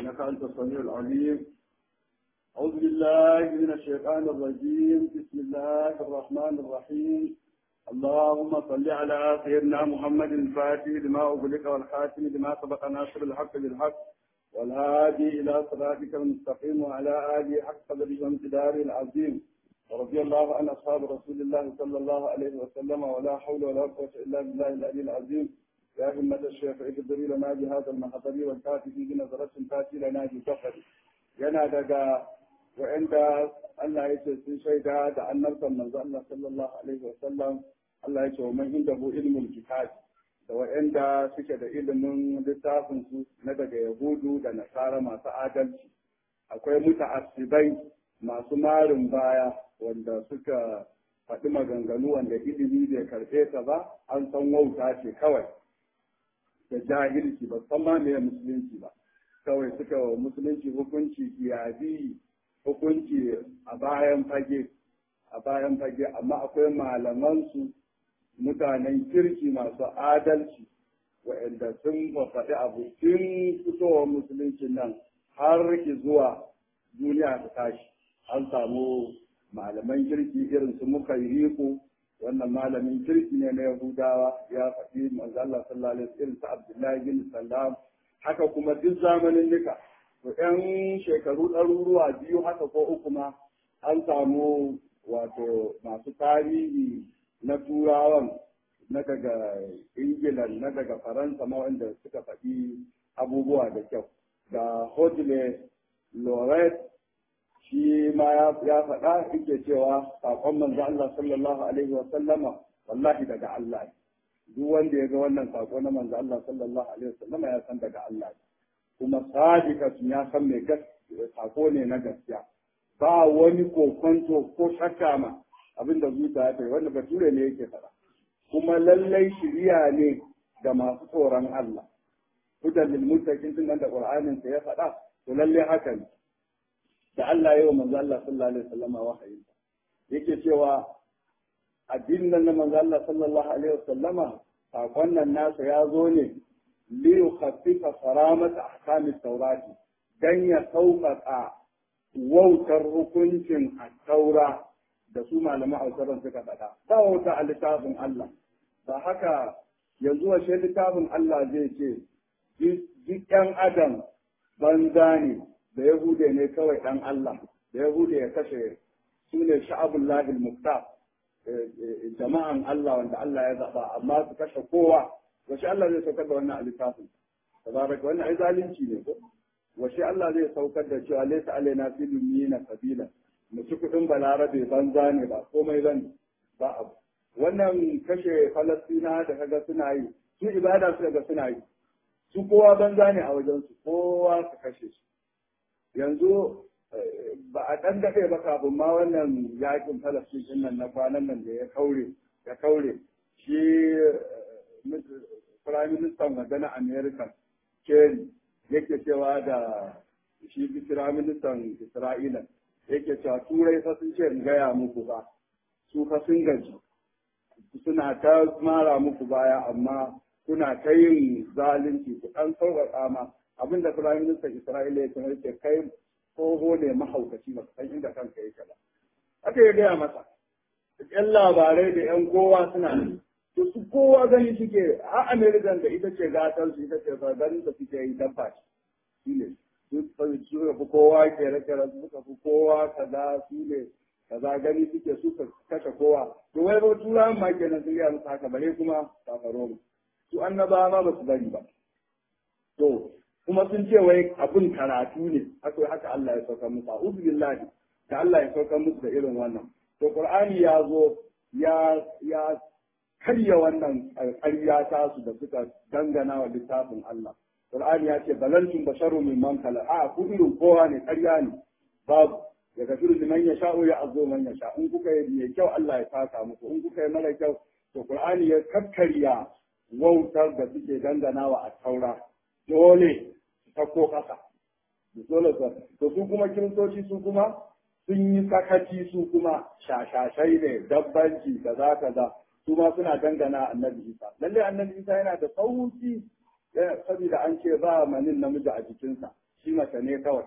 إنك أنت السميع العليم أعوذ بالله من الشيطان الرجيم بسم الله الرحمن الرحيم اللهم صل على سيدنا محمد الفاتح لما أغلق والخاتم لما سبق ناصر الحق بالحق والهادي إلى صراطك المستقيم وعلى آله حق قدره وامتداره العظيم ورضي الله عن أصحاب رسول الله صلى الله عليه وسلم ولا حول ولا قوة إلا بالله العلي العظيم يا همة الشيخ اقدري لنا بهذا المحضر والكافي بنظرة تاتي لنا بسفر yana daga wa'anda Allah ya ce sun shaida da annabtan manzo Allah sallallahu alaihi wasallam Allah ya ce wa man indahu ilmul kitab da wa'anda suke da ilimin littafin su na daga yahudu da nasara masu adalci akwai muta'assibai masu marin baya wanda suka faɗi maganganu wanda ilimi bai karɓe ta ba an san wauta ce kawai da jahilci ba san ma me musulunci ba kawai suka wa musulunci hukunci kiyabi hukunci a bayan fage a bayan fage amma akwai malamansu mutanen kirki masu adalci waɗanda sun faɗi abu tun fitowar musulunci nan har ki zuwa duniya ta tashi an samu malaman kirki irin su muka riko wannan malamin kirki ne na yahudawa ya faɗi manzo Allah sallallahu alaihi wasallam irin su Abdullahi bin Salam haka kuma duk zamanin nika to ɗan shekaru ɗaruruwa biyu haka ko uku ma an samu wato masu tarihi na turawan na daga ingila na daga faransa ma wanda suka faɗi abubuwa da kyau da hodle loret shi ma ya faɗa yake cewa saƙon manzo Allah sallallahu alaihi wa sallama wallahi daga Allah duk wanda ya ga wannan sako na manzo Allah sallallahu alaihi wa sallama ya san daga Allah kuma sadiqatun ya san mai gaskiya sako ne na gaskiya ba wani kokonto ko shakka ma abinda zuciya ta wanda bature ne yake faɗa kuma lallai shiriya ne ga masu tsoron Allah hudan lil muttaqin din da Qur'anin sa ya faɗa to lallai haka ne da Allah ya yi wa manzo Allah sallallahu alaihi wasallama wahayi yake cewa addinin nan na manzo Allah sallallahu alaihi wasallama sakon nan nasa ya zo ne li yukhaffifa saramata ahkamis tawrati dan ya sauƙaƙa wautar hukuncin at-taura da su malaman hausaran suka faɗa ba wauta a littafin Allah ba haka yanzu washe littafin Allah zai ce duk ɗan adam banza ne da yahude ne kawai ɗan Allah da yahude ya kashe su ne sha'abullahi muktar jama'an Allah wanda Allah ya zaɓa amma su kashe kowa washe Allah zai saukar da wannan a littafin tabaraka wannan ai zalunci ne ko washe Allah zai saukar da cewa laysa alaina fi dunyina sabila mu ci kudin balarabe banza ne ba komai bane ba abu wannan kashe falastina da kaga suna yi su ibada su ga suna yi su kowa banza ne a wajen su kowa su kashe su yanzu ba a ɗan daɗe ba kafin ma wannan yakin falastin din nan na kwanan nan da ya kaure ya kaure shi prime minister magana america kerry yake cewa da shi prime minister isra'ila yake cewa turai fa sun ce in gaya muku ba su fa sun gaji suna ta mara muku baya amma kuna ta yin zalunci ku ɗan sauƙaƙa ma abinda prime minister isra'ila ya ce kai tsoho ne mahaukaci ba san inda kanka yake ba aka ya gaya masa yan labarai da yan kowa suna to su kowa gani suke a american da ita ce gatar su ita ce ganin da suke yi dabba shi ne su suka fi kowa kere-kere su suka fi kowa kaza su ne kaza gani suke su kashe kowa to wai ba turawan ma kenan sun yi musu haka bare kuma kafaro mu su annabawa ma ba su bari ba to kuma sun ce wai abin karatu ne akwai haka Allah ya sauka musu a'udhu billahi da Allah ya sauka musu da irin wannan to Qur'ani ya zo ya ya karya wannan ƙarya ta su da suka dangana wa littafin Allah Qur'ani ya ce balantum basharu mimman kala a ku irin kowa ne ƙarya ne babu ya gafiru liman ya sha'u ya azo man ya sha in kuka yi mai kyau Allah ya saka muku in kuka yi mara kyau to Qur'ani ya kakkarya wautar da suke dangana wa at-taura dole ta ko kasa dole to su kuma kiristoci su kuma sun yi sakaci su kuma shashashai ne dabbanci kaza kaza su ma suna dangana annabi isa lalle annabi isa yana da sauki saboda an ce ba manin namiji a jikinsa shi mace ne kawai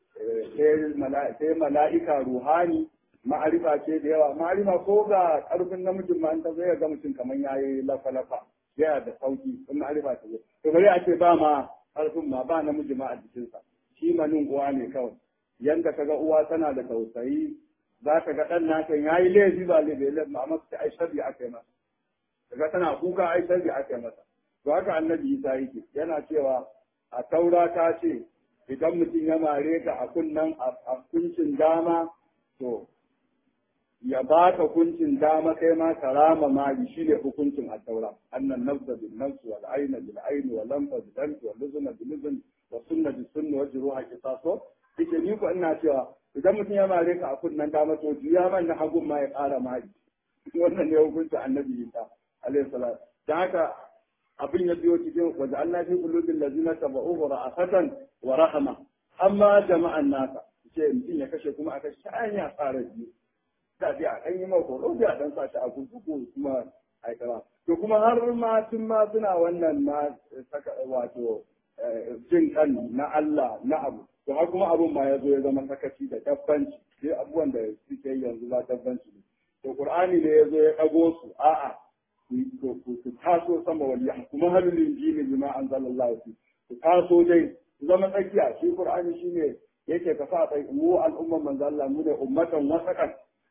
sai mala'ika ruhani ma'arifa ce da yawa ma'arifa ko ga ƙarfin namijin ma ta zai ga mutum kamar ya yi lafa-lafa yana da sauki in ma'arifa ta zo to bari a ce ba ma ƙarfin ma ba namiji ma a jikinsa shi manin uwa ne kawai yanda ka ga uwa tana da tausayi za ka ga ɗan naka ya yi laifi ba laifi laifi ma amma ta ai sharri aka yi masa kaga tana kuka ai sharri aka yi masa to haka annabi Isa yake yana cewa a taura ta ce idan mutum ya mare ka a kunnan a kuncin dama to ya ba ka kuncin dama kai ma ka rama mali shi ne hukuncin a taura annan nafsa bil nafs wal ayna bil ayn wal lamfa bil lamf wal luzna bil luzn wa sunna bil sunna wa juruha qisaso yake ni ko ina cewa idan mutum ya mare ka a kunnan dama to juya man na hagun ma ya ƙara mali wannan ne hukuncin annabi Isa alaihi salam dan haka abin ya biyo cikin wajen Allah fi qulubil ladzina tabauhu ra'afatan wa rahama amma jama'an nasa ce mutum ya kashe kuma a kashe ta ya fara biyu da bi a ɗan yi mako horo da ɗan sa shi a kurkuku kuma aikara to kuma har ma tun ma suna wannan ma saka wato jin kan na Allah na abu to har kuma abun ma ya zo ya zama sakaci da dabbanci sai abubuwan da suke yanzu ba dabbanci ne to qur'ani ne ya zo ya ɗago su a'a ku taso sama wali kuma halin injili bima anzalallahu fi ku taso dai ku zama tsakiya shi qur'ani shine yake ka sa tsayi mu al'umman manzo Allah mu ne ummatan wasakan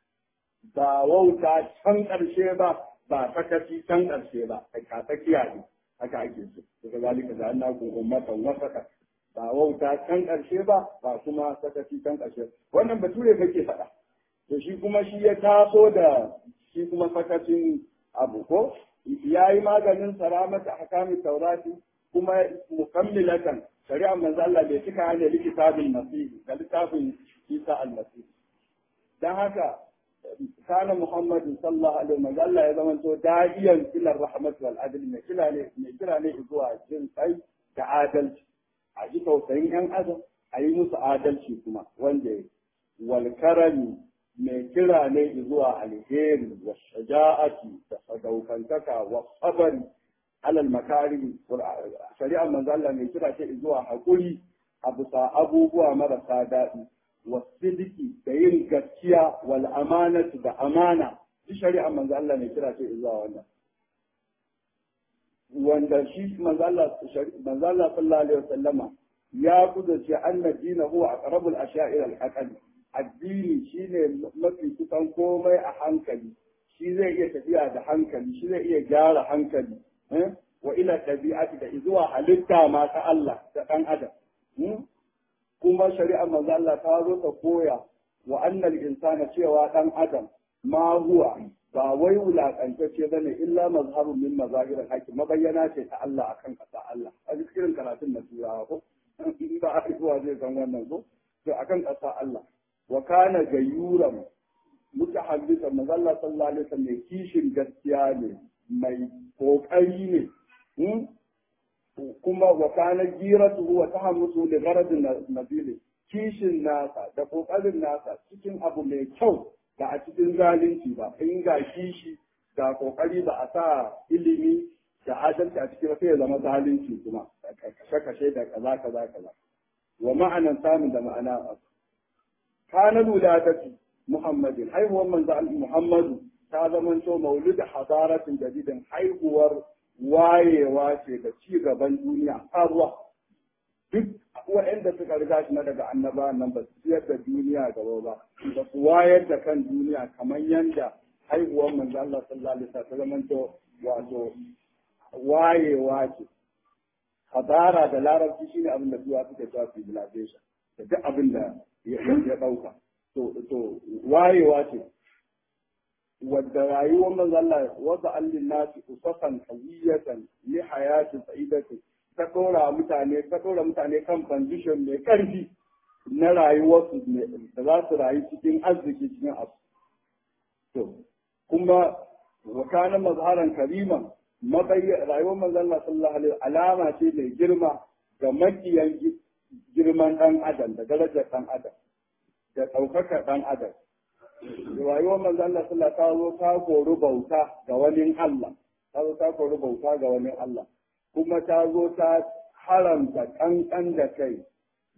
ba wauta can karshe ba ba sakaci can karshe ba ka tsakiya ne haka ake so daga zalika da Allah ku ummatan wasakan ba wauta can karshe ba ba kuma sakaci can karshe wannan bature kake faɗa to shi kuma shi ya taso da shi kuma sakacin abu ko ya yi maganin saramata a kamin taurati kuma mukammilatan shari'ar manzo Allah bai cika hanyar likitabin masihi da littafin Isa al-Masih dan haka kana Muhammadu sallallahu alaihi wa sallam ya zama to da'iyan ila rahmat wal adl mai kira ne mai kira ne zuwa jin kai da adalci a ji tausayin yan adam a yi musu adalci kuma wanda wal karami mai kira ne zuwa alheri wa shaja'ati da sadaukantaka wa sabari alal makari shari'ar manzo Allah mai kira ce zuwa hakuri a bisa abubuwa marasa daɗi wa sidiki da yin gaskiya wal amanatu da amana shi shari'ar manzo Allah mai kira ce zuwa wannan wanda shi manzo Allah manzo Allah sallallahu alaihi wasallama ya kudurce anna dinahu aqrabul asha'ir al-aqli addini shine mafi kusan komai a hankali shi zai iya tafiya da hankali shi zai iya gyara hankali wa ila ɗabi'ati da zuwa halitta ma ta Allah da ɗan adam kuma shari'ar manzo Allah ta zo ta koya wa annal insana cewa ɗan adam ma huwa ba wai wulakantacce bane illa mazharun min mazahirin haƙi mabayyana ce ta Allah akan ƙasa Allah a cikin karatun na turawa ko in ba a zai san wannan ko to akan ƙasa Allah wa kana gayyuran mutahaddisa manzalla sallallahu alaihi wasallam mai kishin gaskiya ne mai kokari ne kuma wa kana giratu wa tahammusu li gharadin nabili kishin nasa da kokarin nasa cikin abu mai kyau da a cikin zalunci ba in ga kishi ga kokari ba a sa ilimi da adalci a cikin sai ya zama zalunci kuma kashe-kashe da kaza kaza kaza wa ma'anan samun da ma'ana kana wuladati muhammadin haihuwar manzo muhammadu ta zamanto maulid hadaratin jadidin haihuwar wayewa ce ga ci gaban duniya ruwa duk waɗanda suka riga shi na daga annaba nan ba su ciyar da duniya gaba ba ba su wayar da kan duniya kamar yanda haihuwar manzo Allah sallallahu alaihi wasallam ta zamanto wato wayewa ce hadara da larabci shine abin da duwa suke cewa civilization da duk abin da ya ɗauka to wayewa ce wadda rayuwar manzo Allah wasa allin nasi usasan qawiyatan li hayatin sa'idatin ta dora mutane ta dora mutane kan condition mai karfi na rayuwarsu da za su rayu cikin arziki cikin abu to kuma wa kana mazharan kariman mabayya rayuwar manzo Allah sallallahu alaihi alama ce mai girma ga makiyan girman dan adam da darajar dan adam da ɗaukakar dan adam rayuwar manzo Allah sallallahu ta zo ta kori bauta ga wani Allah ta zo ta kori bauta ga wani Allah kuma ta zo ta haramta kankan da kai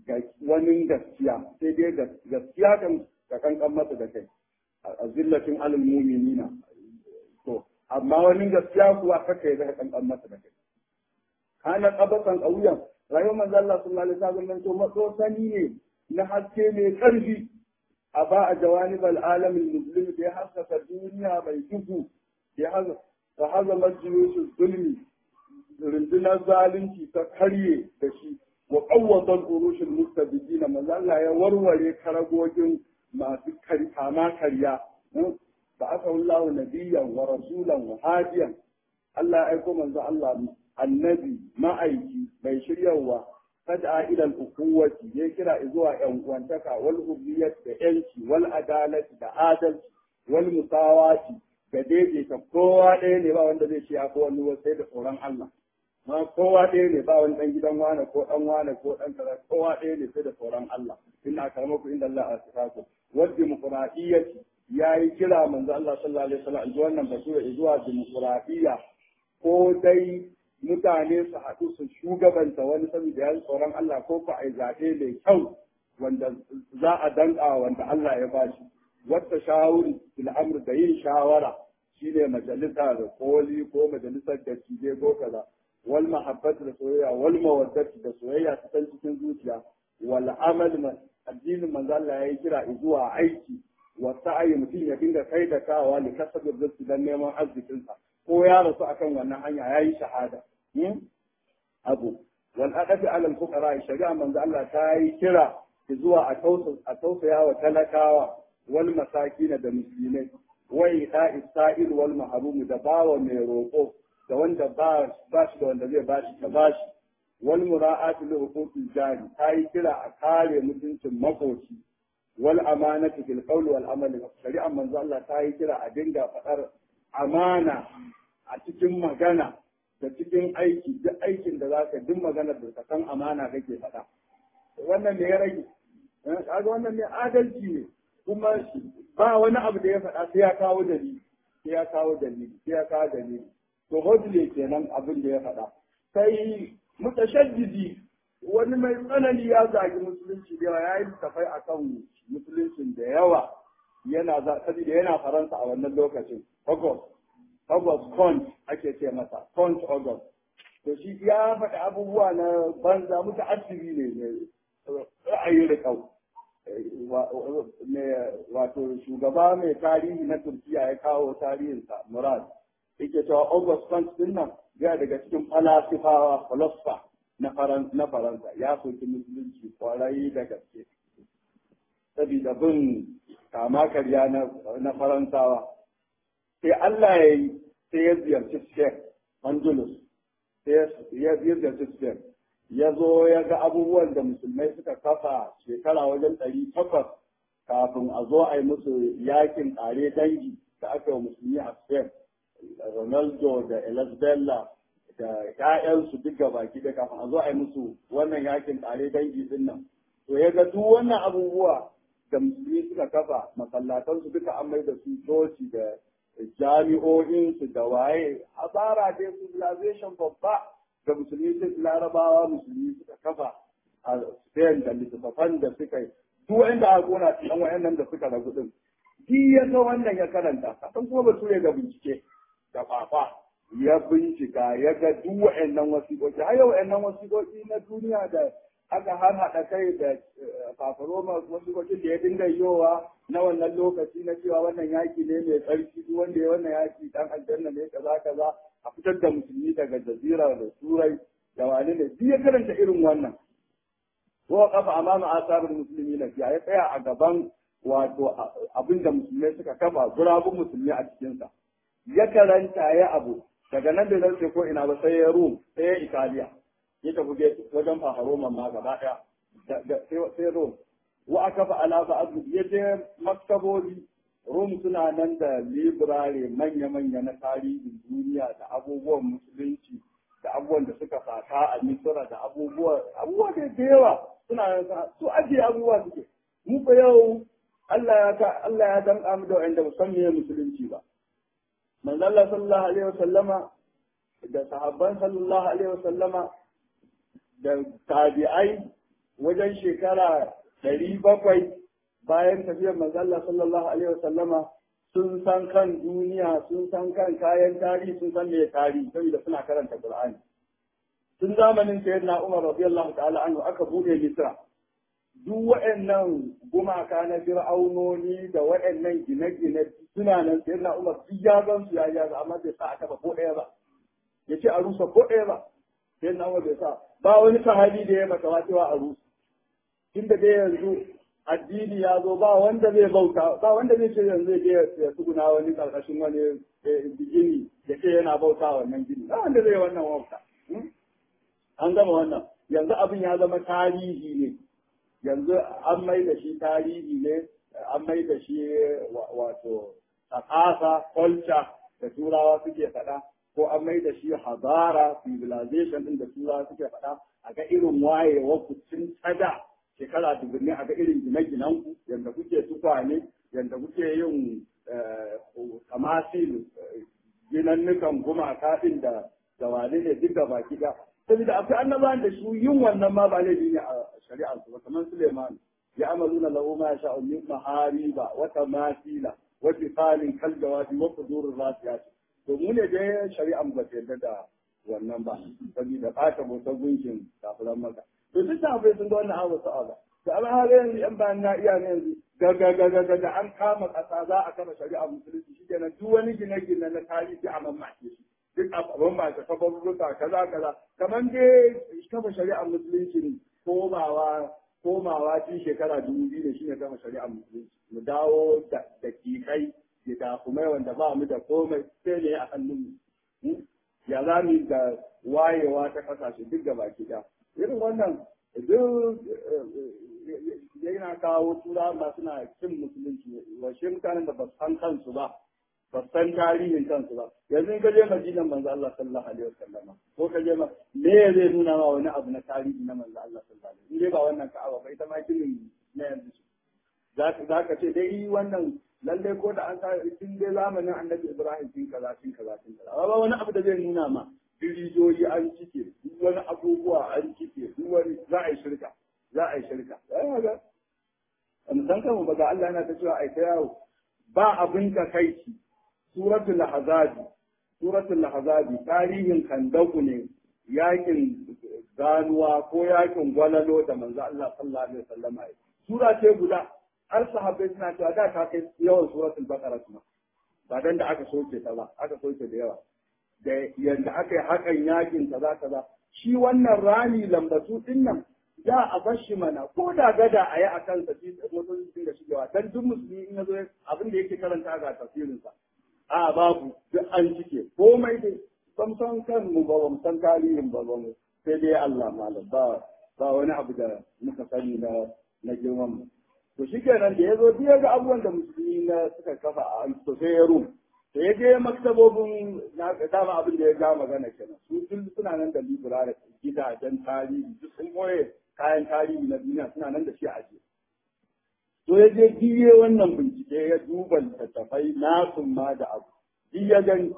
ga wani gaskiya sai dai gaskiya kan ka kankan masa da kai a zillatin alal mu'minina to amma wani gaskiya kuwa kaka ya kankan masa da kai kana qabasan qawyan rayuwar manzo Allah sallallahu alaihi wasallam to matso sani ne na haske mai karfi a ba a jawanib al'alam al-muslim da ya haskaka duniya mai duhu ya haza majalisun zulmi rundunar zalunci ta karye da shi wa qawwatan urushin mustabidin manzo Allah ya warware karagogin masu kama karya ba aka Allah nabiyyan wa rasulan wa hadiyan Allah ya aiko manzo Allah annabi ma'aiki mai shiryawa fad'a ila al-ukhuwati ya kira zuwa yan uwantaka wal hubiyyat da yanci wal adalati da adalci wal musawati da daidaita kowa ɗaya ne ba wanda zai ce ya ko wani sai da tsoron Allah ma kowa ɗaya ne ba wani ɗan gidan wane ko ɗan wane ko ɗan kaza kowa ɗaya ne sai da tsoron Allah inna akramakum inda Allah asfaku wal dimokuraɗiyyati ya yi kira manzo Allah sallallahu alaihi wasallam ji wannan batu zuwa dimokuraɗiyya ko dai mutane su haɗu su shugabanta wani saboda ya tsoron Allah ko ko ai zaɓe mai kyau wanda za a danƙa wanda Allah ya bashi wata shawuri fil amr da yin shawara shine majalisa da koli ko majalisar da cije ko kaza wal mahabbatu da soyayya wal mawaddatu da soyayya ta san cikin zuciya wal amal addinin manzo Allah ya yi kira zuwa aiki wa sa'ayi mutum ya dinga kai da kawa ne kasabin rizki dan neman arzikinsa ko ya rasu akan wannan hanya ya yi shahada abu wal aqafi ala al fuqara shari'a manzo Allah ta yi kira zuwa a tausaya wa talakawa wal masakin da musulmai wa ita isra'il wal mahrum da bawa mai roƙo da wanda ba ba shi da wanda zai bashi ka bashi wal mura'atu li huquqil jari ta yi kira a kare mutuncin makoci wal amanatu fil qawli wal amali shari'a manzo Allah ta yi kira a dinga faɗar amana a cikin magana da cikin aiki duk aikin da zaka duk magana da ka san amana kake faɗa wannan ne ya rage kaga wannan ne adalci ne kuma ba wani abu da ya faɗa sai ya kawo dalili sai ya kawo dalili sai ya kawo dalili to hodle kenan abin da ya faɗa sai mutashaddidi wani mai tsanani ya zagi musulunci da yawa ya yi tafai akan musuluncin da yawa yana za saboda yana faransa a wannan lokacin august august kont ake ce masa kont august to shi ya faɗi abubuwa na banza mutu asiri ne ra'ayi da kau wato shugaba mai tarihi na turkiya ya kawo tarihinsa murad yake cewa august kont din nan ya daga cikin falasifawa philosopher na faransa ya soki musulunci kwarai da gaske saboda bin kama karya na faransawa sai Allah ya yi sai ya ziyarci Sheikh Andalus sai ya ziyarci Sheikh ya zo ya ga abubuwan da musulmai suka kafa shekara wajen ɗari takwas kafin a zo a yi musu yakin ƙare dangi da aka yi musulmi a Spain Ronaldo da Elisabella da ‘ya'yansu duk baki da kafin a zo a yi musu wannan yakin ƙare dangi din nan to ya ga duk wannan abubuwa da musulmi suka kafa masallatansu duka an mai da su coci da jami'o'insu da waye asara dai civilization babba da musulmi sun larabawa musulmi suka kafa a Spain da littattafan da suka yi duk wanda aka kona cikin wayannan da suka ragu din shi ya ga wannan ya karanta kasan kuma ba su ga bincike da fafa ya bincika ya ga duk wayannan wasiƙoƙi har yau wayannan wasiƙoƙi na duniya da aka har haɗa kai da fafaroma wasu kwacin da ya dinga yowa na wannan lokaci na cewa wannan yaki ne mai tsarki duk wanda ya wannan yaki dan aljanna ne kaza kaza a fitar da musulmi daga jazira da turai da wani ne duk ya karanta irin wannan ko kafa amama asarin musulmi na ya tsaya a gaban wato abin da musulmai suka kafa gurabun musulmi a cikinsa ya karanta ya abu daga nan da zai ko ina ba sai ya rum sai ya italiya ya tafi wajen faharoman ma gaba ɗaya sai rom wa aka fa alafa abu ya je maktaboli rom suna nan da librare manya-manya na tarihin duniya da abubuwan musulunci da abubuwan da suka fata a misira da abubuwa abubuwa da yawa suna nan su ajiye abubuwa suke mu fa yau Allah ya ka Allah ya danka mu da wanda musamman musulunci ba manzo Allah sallallahu alaihi wasallama da sahabban sallallahu alaihi wasallama da tabi'ai wajen shekara ɗari bakwai bayan tafiyar manzo Allah sallallahu alaihi wasallama sun san kan duniya sun san kan kayan tarihi sun san me tarihi saboda suna karanta Qur'ani tun zamanin sayyidina Umar radiyallahu ta'ala anhu aka bude Misra duk waɗannan gumaka na fir'aunoni da waɗannan gine-gine suna nan sayyidina Umar duk ya gan su ya ya amma bai sa aka ba ko ɗaya ba ya ce a rusa ko ɗaya ba sayyidina Umar bai sa ba wani sahabi da ya mata cewa a rusa tunda dai yanzu addini ya zo ba wanda zai bauta ba wanda zai ce yanzu zai ya tsuguna wani karkashin wani gini ya ce yana bauta wannan gini ba wanda zai wannan wauta an gama wannan yanzu abin ya zama tarihi ne yanzu an mai da shi tarihi ne an mai da shi wato tsakasa culture da turawa suke faɗa ko an mai da shi hazara civilization din da turawa suke faɗa a ga irin wayewa kucin tsada shekara dubunni a ga irin gine-ginen ku yadda kuke tukwane yadda kuke yin kamasil ginannukan gumaka din da da wane ne duk da baki da saboda akwai annabawan da su yin wannan ma ba laifi ne a shari'ar su ba kamar Suleiman ya amaluna lahu ma sha'u min mahariba wa tamasila wa tisalin kal jawabi wa qudurur rasiyat to mu ne dai shari'ar ba ta yarda da wannan ba saboda ɓata motsa gunkin kafiran maka to duk da abai sun ga wannan abu sa'ala to amma har yanzu yan bayan na iya ne yanzu ga ga ga ga ga an kama ƙasa za a kama shari'ar musulunci shi kenan duk wani gine-gine na tarihi a mamaye shi duk abin ba ta kafa rubuta kaza kaza kamar dai kafa shari'ar musulunci komawa komawa cikin shekara dubu biyu da shine kafa shari'ar musulunci mu dawo da dakikai da takumai wanda ba mu da komai sai ne a hannun mu ya za mu da wayewa ta kasashe duk da baki da irin wannan duk yana kawo tura ba suna cin musulunci wa shi mutanen da ba su san kansu ba ba san tarihin kansu ba yanzu in ka je madinan manzo Allah sallallahu alaihi wasallam ko ka je ma me zai nuna ma wani abu na tarihi na manzo Allah sallallahu alaihi wasallam in dai ba wannan ka'aba ba ita ma ginin na yanzu za ka ce dai wannan lalle ko da an sa tun dai zamanin annabi Ibrahim tun kaza tun kaza tun kaza ba wani abu da zai nuna ma dirijoyi an cike duk wani abubuwa an cike duk wani za a yi shirka za a yi shirka ga san kanmu ba ga Allah yana ta cewa ai ta yawo ba abin ka kai ci suratul ahzabi suratul ahzabi tarihin kandaku ne yakin ganuwa ko yakin gwalalo da manzo Allah sallallahu alaihi wasallam ya sura ce guda har sahabbai suna cewa da ta kai yawan suratul baqara kuma ba dan da aka soke ta ba aka soke da yawa da yanda aka yi hakan yakin kaza kaza shi wannan rami lambatu din nan za a bar shi mana ko da gada a yi a kan sa shi mutum sun da shigewa dan duk musulmi in yazo abin da yake karanta ga tafsirin sa a babu duk an cike komai dai ban san kan mu ba ban san tarihin ba mu sai dai Allah malam ba ba wani abu da muka sani na na girman mu to shikenan da yazo duk ga abubuwan da musulmi na suka kafa a to sai ya rum da ya je maktabobin na dama abin da ya ga magana kenan su duk suna nan da library gidajen tarihi duk sun boye kayan tarihi na duniya suna nan da shi a ajiye to ya je biye wannan bincike ya duba littattafai nasun ma da abu duk ya gani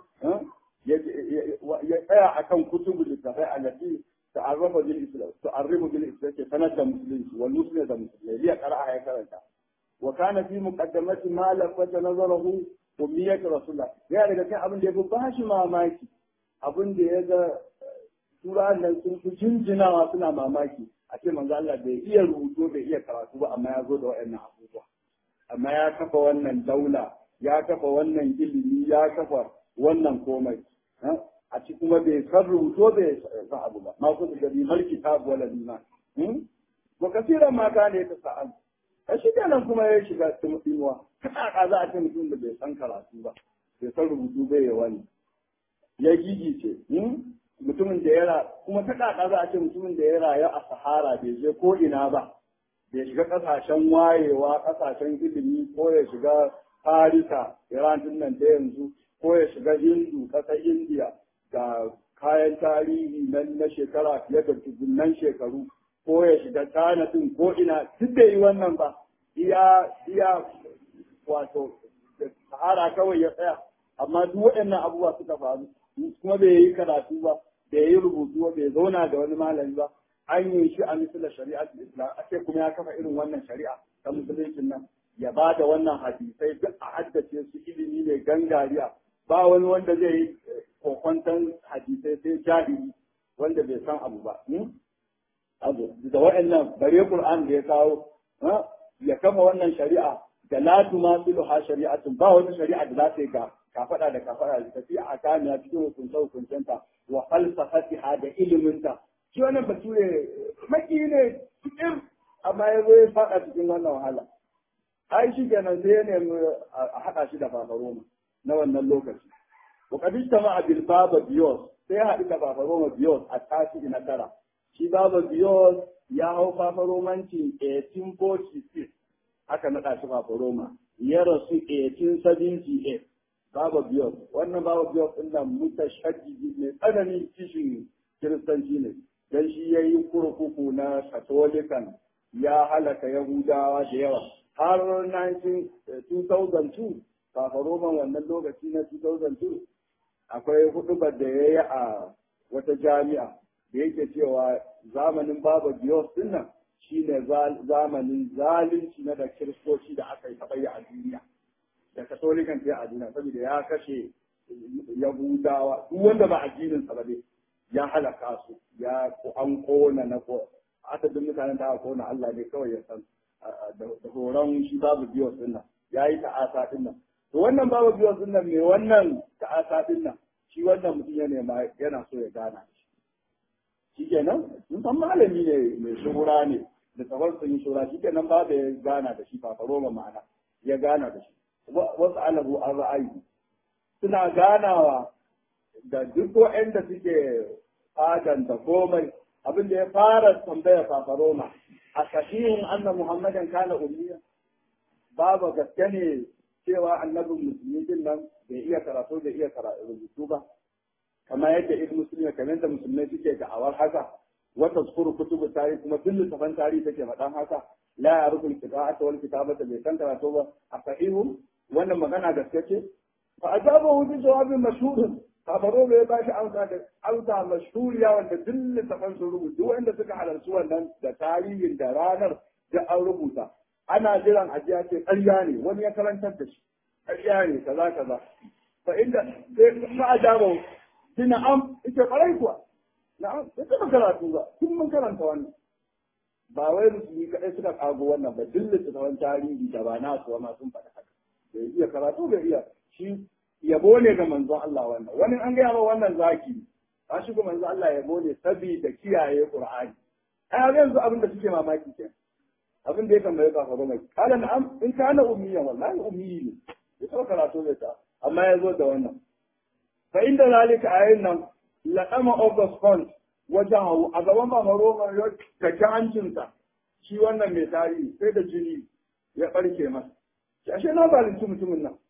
ya tsaya akan kutubu littattafai a lati ta'arrafa bil islam ta'arrifu bil islam ke sanar da musulunci wal muslim da musulmai ya qara'a ya karanta wa kana fi muqaddamati ma lafata nazarahu ummiyat rasulullah ya daga cikin abin da ya fi bashi mamaki abin da ya ga turan nan sun fi jinjinawa suna mamaki a ce manzo Allah bai iya rubutu bai iya karatu ba amma ya zo da waɗannan abubuwa amma ya kafa wannan daula ya kafa wannan ilimi ya kafa wannan komai a ci kuma bai san rubutu bai san abu ba ma kuma da bi malki ta wala liman wa kasiran ma ka ne ta sa'al a shi nan kuma ya shiga cikin tsinuwa kada za a ce mutum da bai san karatu ba bai san rubutu bai ya wani ya gigice mutumin da ya kuma ta kaka za a ce mutumin da ya rayu a sahara bai je ko ina ba bai shiga kasashen wayewa kasashen ilimi ko ya shiga farisa iran din nan da yanzu ko ya shiga hindu kasar indiya da kayan tarihi nan na shekara fiye da dubunnan shekaru ko ya shiga tana din ko ina duk da yi wannan ba iya iya wato sahara kawai ya tsaya amma duk waɗannan abubuwa suka faru kuma bai yi karatu ba bai yi rubutu ba bai zauna da wani malami ba an yi shi a misali shari'ar islam ake kuma ya kafa irin wannan shari'a ta musulunci nan ya ba da wannan hadisai duk a haddace su ilimi ne gangariya ba wani wanda zai yi kokwantan hadisai sai jahili wanda bai san abu ba abu da wa'annan bare qur'an da ya kawo ya kafa wannan shari'a da la tumasilu ha shari'atun ba wata shari'a da za ta yi ga kafada da kafada da tafi a kamiya cikin hukunce hukuncenta wa falsafatiha da iliminta shi wannan bature maki ne cikin amma ya zo ya fada cikin wannan wahala ai shi kenan sai ya nemi a haɗa shi da fafaroma na wannan lokaci wa kadista ma abil baba biyos sai ya haɗu da fafaroma biyos a tashi na tara shi baba biyos ya hau fafaromanci 1846 aka naɗa shi fafaroma ya rasu 1878 baba biyos wannan baba biyos ɗin nan mutashaddi mai tsananin kishin kiristanci ne dan shi ya yi kurkuku na katolikan ya halaka yahudawa da yawa har 2002 fafaroman wannan lokaci na 2002 akwai hudubar da ya yi a wata jami'a da yake cewa zamanin baba biyos din nan shine zamanin zalunci na da kiristoci da aka yi taɓa yi a duniya da katolikan ta a duniya saboda ya kashe yahudawa duk wanda ba addinin sa ba dai ya halaka su ya an kona na ko adadin mutanen da aka kona Allah ne kawai ya san da horon shi babu biyos din nan ya yi ta'asa din nan to wannan babu biyos din nan mai wannan ta'asa din nan shi wannan mutum ya nema yana so ya gana shi kenan mun san malami ne mai shuhura ne da tsawon sun yi shura shi kenan babu ya gana da shi fafaro ma ma'ana ya gana da shi wasu alahu an ra'ayi suna ganawa da duk waɗanda suke fadanta komai abin da ya fara tambaya fafaroma a sahihin anna muhammadan kana ummiya babu gaske ne cewa annabin musulmi din nan bai iya karatu bai iya rubutu ba kamar yadda ibn musulmi kamar yadda musulmai suke da'awar haka wata zukuru kutubu tarihi kuma duk littafan tarihi take faɗan haka la ya rukun qira'ata wal kitabata bai san karatu ba a sahihu wannan magana gaske ce fa ajabahu bi jawabin mashhurin kabaro bai ba shi amsa da amsa mashhuriya wanda duk littafan sun rubuta wanda suka halarci wannan da tarihin da ranar da an rubuta ana jiran ajiya ce ƙarya ne wani ya karantar da shi ƙarya ne kaza kaza fa inda sai ka ajaba kina am ita ƙarai kuwa na'am sai ka karatu ba kun mun karanta wannan ba wai musulmi kaɗai suka kago wannan ba duk littafan tarihi da ba na su ma sun faɗa haka bai iya karatu bai iya shi yabo ne ga manzon Allah wannan wani an gaya ma wannan zaki a shi ga manzon Allah yabo ne saboda kiyaye Qur'ani ai yanzu abin da suke mamaki ke abin da ya tambaye ka gaba mai kala na'am in kana ummiyan wallahi ummi ne ya so karatu zai ta amma ya zo da wannan fa inda zalika ayin nan laqama august fund wajen a gaban ba maroma ya kake hancinsa shi wannan mai tarihi sai da jini ya barke masa ashe na zalunci mutumin nan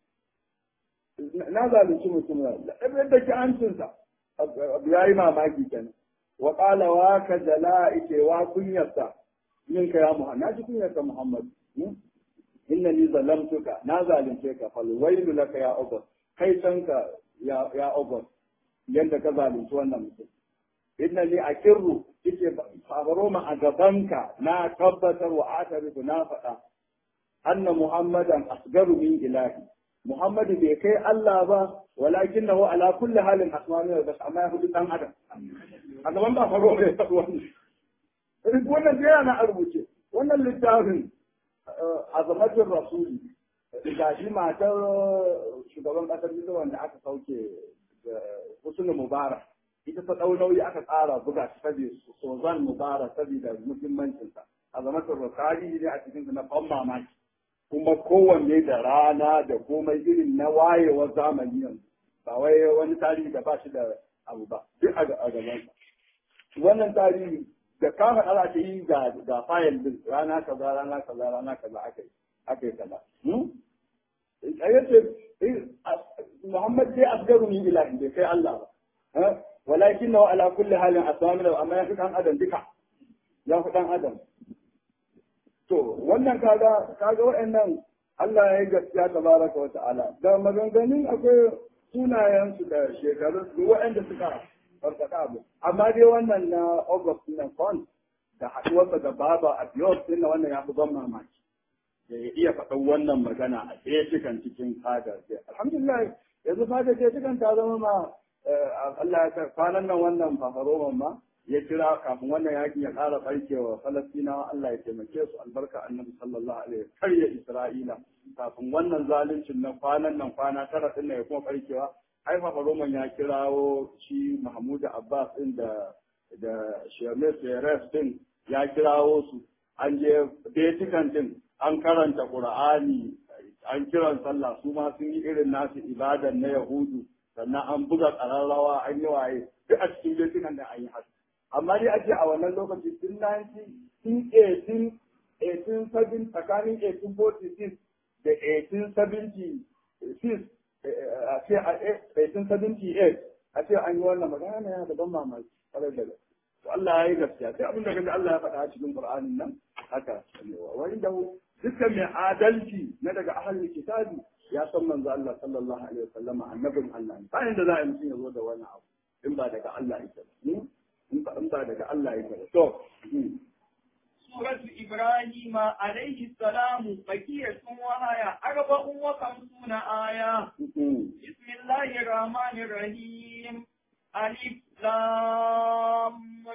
na zalunci mutum na ɗabin da ke hancinsa abu ya yi mamaki kenan wa ƙala wa ka jala ike wa kunyarsa min ka ya muhammad na ji kunyarsa muhammad inna ni zalamtuka na zalunce ka fal wailu laka ya ogos kai canka ya ya ogos yanda ka zalunci wannan mutum inna ni akirru ike fabaro ma a gabanka na tabbatar wa atarifu na faɗa anna muhammadan asgaru min ilahi Muhammadu bai kai Allah ba, walakin na ala kulli halin asmanu da basu amma ya hudu ɗan adam. A gaban ba faro ne ya wannan. Wannan da yana a rubuce. Wannan littafin azamatin rasuli ga shi matar shugaban ƙasar Misir wanda aka sauke Husnu Mubarak. Ita ta ɗau nauyi aka tsara buga shi saboda Sozan Mubarak saboda muhimmancinsa. Azamatin rasuli ne a cikin na ban mamaki. kuma kowanne da rana da komai irin na wayewar zamani yanzu ba wai wani tarihi da ba shi da abu ba duk a gaban wannan tarihi da kama ala ta yi ga ga fayil din rana kaza rana kaza rana kaza aka yi aka yi kaza ayyace Muhammad dai asgaru ni ilahi bai kai Allah ba walakin na ala kulli halin asami amma ya fi dan adam duka ya fi dan adam To, wannan kaga, kaga waɗannan Allah ya yi gaskiya tabaraka wa ta'ala. Da maganganun akwai sunayensu da shekarun su waɗanda suka farfaɗa abu. Amma dai wannan na August na Kwan, da haɗuwarsa da baba a biyos ɗin wannan ya fi ban mamaki da ya iya faɗan wannan magana a ɗaya cikin cikin fadar alhamdulillah yanzu fadar ce cikin ta zama ma Allah ya kwanan nan wannan fafaroman ma ya kira kafin wannan yakin ya ƙara barkewa Falastinawa Allah ya taimake su albarka annabi sallallahu alaihi karya Isra'ila kafin wannan zaluncin nan kwanan nan kwana tara din ya kuma barkewa ai fafaroman ya kirawo shi Mahmud Abbas din da da Shemes Peres din ya kirawo su an je Vatican din an karanta Qur'ani an kiran sallah su ma sun yi irin nasu ibadan na Yahudu sannan an buga ƙararrawa an yi waye duk a cikin Vatican da an yi haka amma dai ake a wannan lokaci tun 1918 1870 tsakanin 1846 da 1876 a ce a 1878 a ce an yi wannan magana na yana da ban mamaki kwarai da gaske to Allah ya yi gaskiya sai abin da kaga Allah ya faɗa a cikin Qur'anin nan haka wa inda dukkan mai adalci na daga ahlul kitabi ya san manzo Allah sallallahu alaihi wasallam annabin Allah ne bayan da za a yi mutum ya zo da wani abu in ba daga Allah yake ba in ba daga Allah yake ba to سورة إبراهيم عليه السلام بقية وهي أربع وخمسون آية بسم الله الرحمن الرحيم ألف لام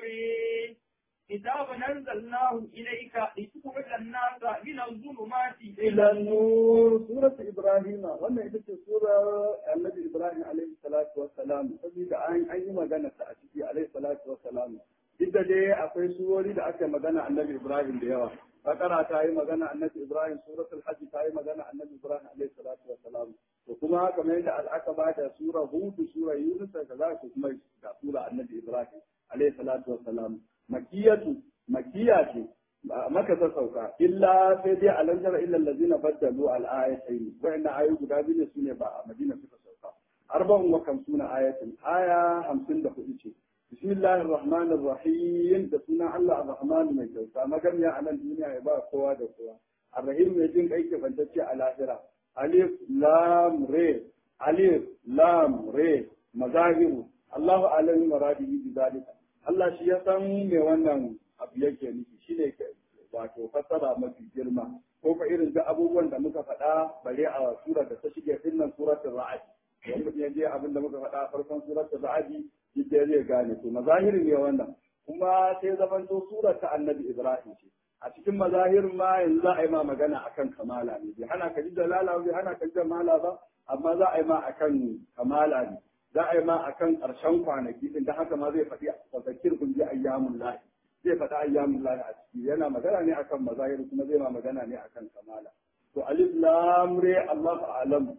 ري كتاب أنزلناه إليك لتخرج الناس من الظلمات إلى النور سورة إبراهيم وانا إذا سورة النبي إبراهيم عليه الصلاة والسلام saboda an an yi magana ta a ciki alaihi salatu wassalam duk da dai akwai surori da aka magana annabi Ibrahim da yawa bakara ta yi magana annabi Ibrahim suratul hajj ta yi magana annabi Ibrahim alaihi salatu wassalam to kuma kamar yadda al'aqaba da sura hud sura yunus da za su kuma da sura annabi Ibrahim alaihi salatu wassalam makiyatu makiya ce maka ta sauka illa sai dai alam tara illa allazina baddalu al ayatayn wa'anna ayu guda biyu ne sune ba a Madina suka sauka arba'un wa kamsuna ayatin aya 54 ce bismillahir rahmanir rahim da sunan Allah ar-rahman mai kyauta magana a nan duniya ya ba kowa da kowa ar-rahim mai jin kai ke bantacce a lahira alif lam re alif lam re mazahiru Allahu alim maradihi bi zalika Allah shi ya san me wannan abu yake nufi shi ne wato fassara mafi girma ko fa irin da abubuwan da muka faɗa bare a sura da ta shige din nan suratul ra'd dan mutum ya je abin da muka faɗa a farkon suratul ra'd yadda zai gane to mazahiri ne wannan kuma sai zamanto surar ta annabi Ibrahim ce a cikin mazahirin ma yanzu za a yi ma magana akan kamala ne bai hana ka ji dalala bai hana ka ji jamala ba amma za a yi ma akan kamala ne za a yi ma akan ƙarshen kwanaki din da haka ma zai faɗi a zakir kun ji ayyamun lahi zai faɗi ayyamun lahi a ciki yana magana ne akan mazahir kuma zai ma magana ne akan kamala to alif lam re Allah a'lam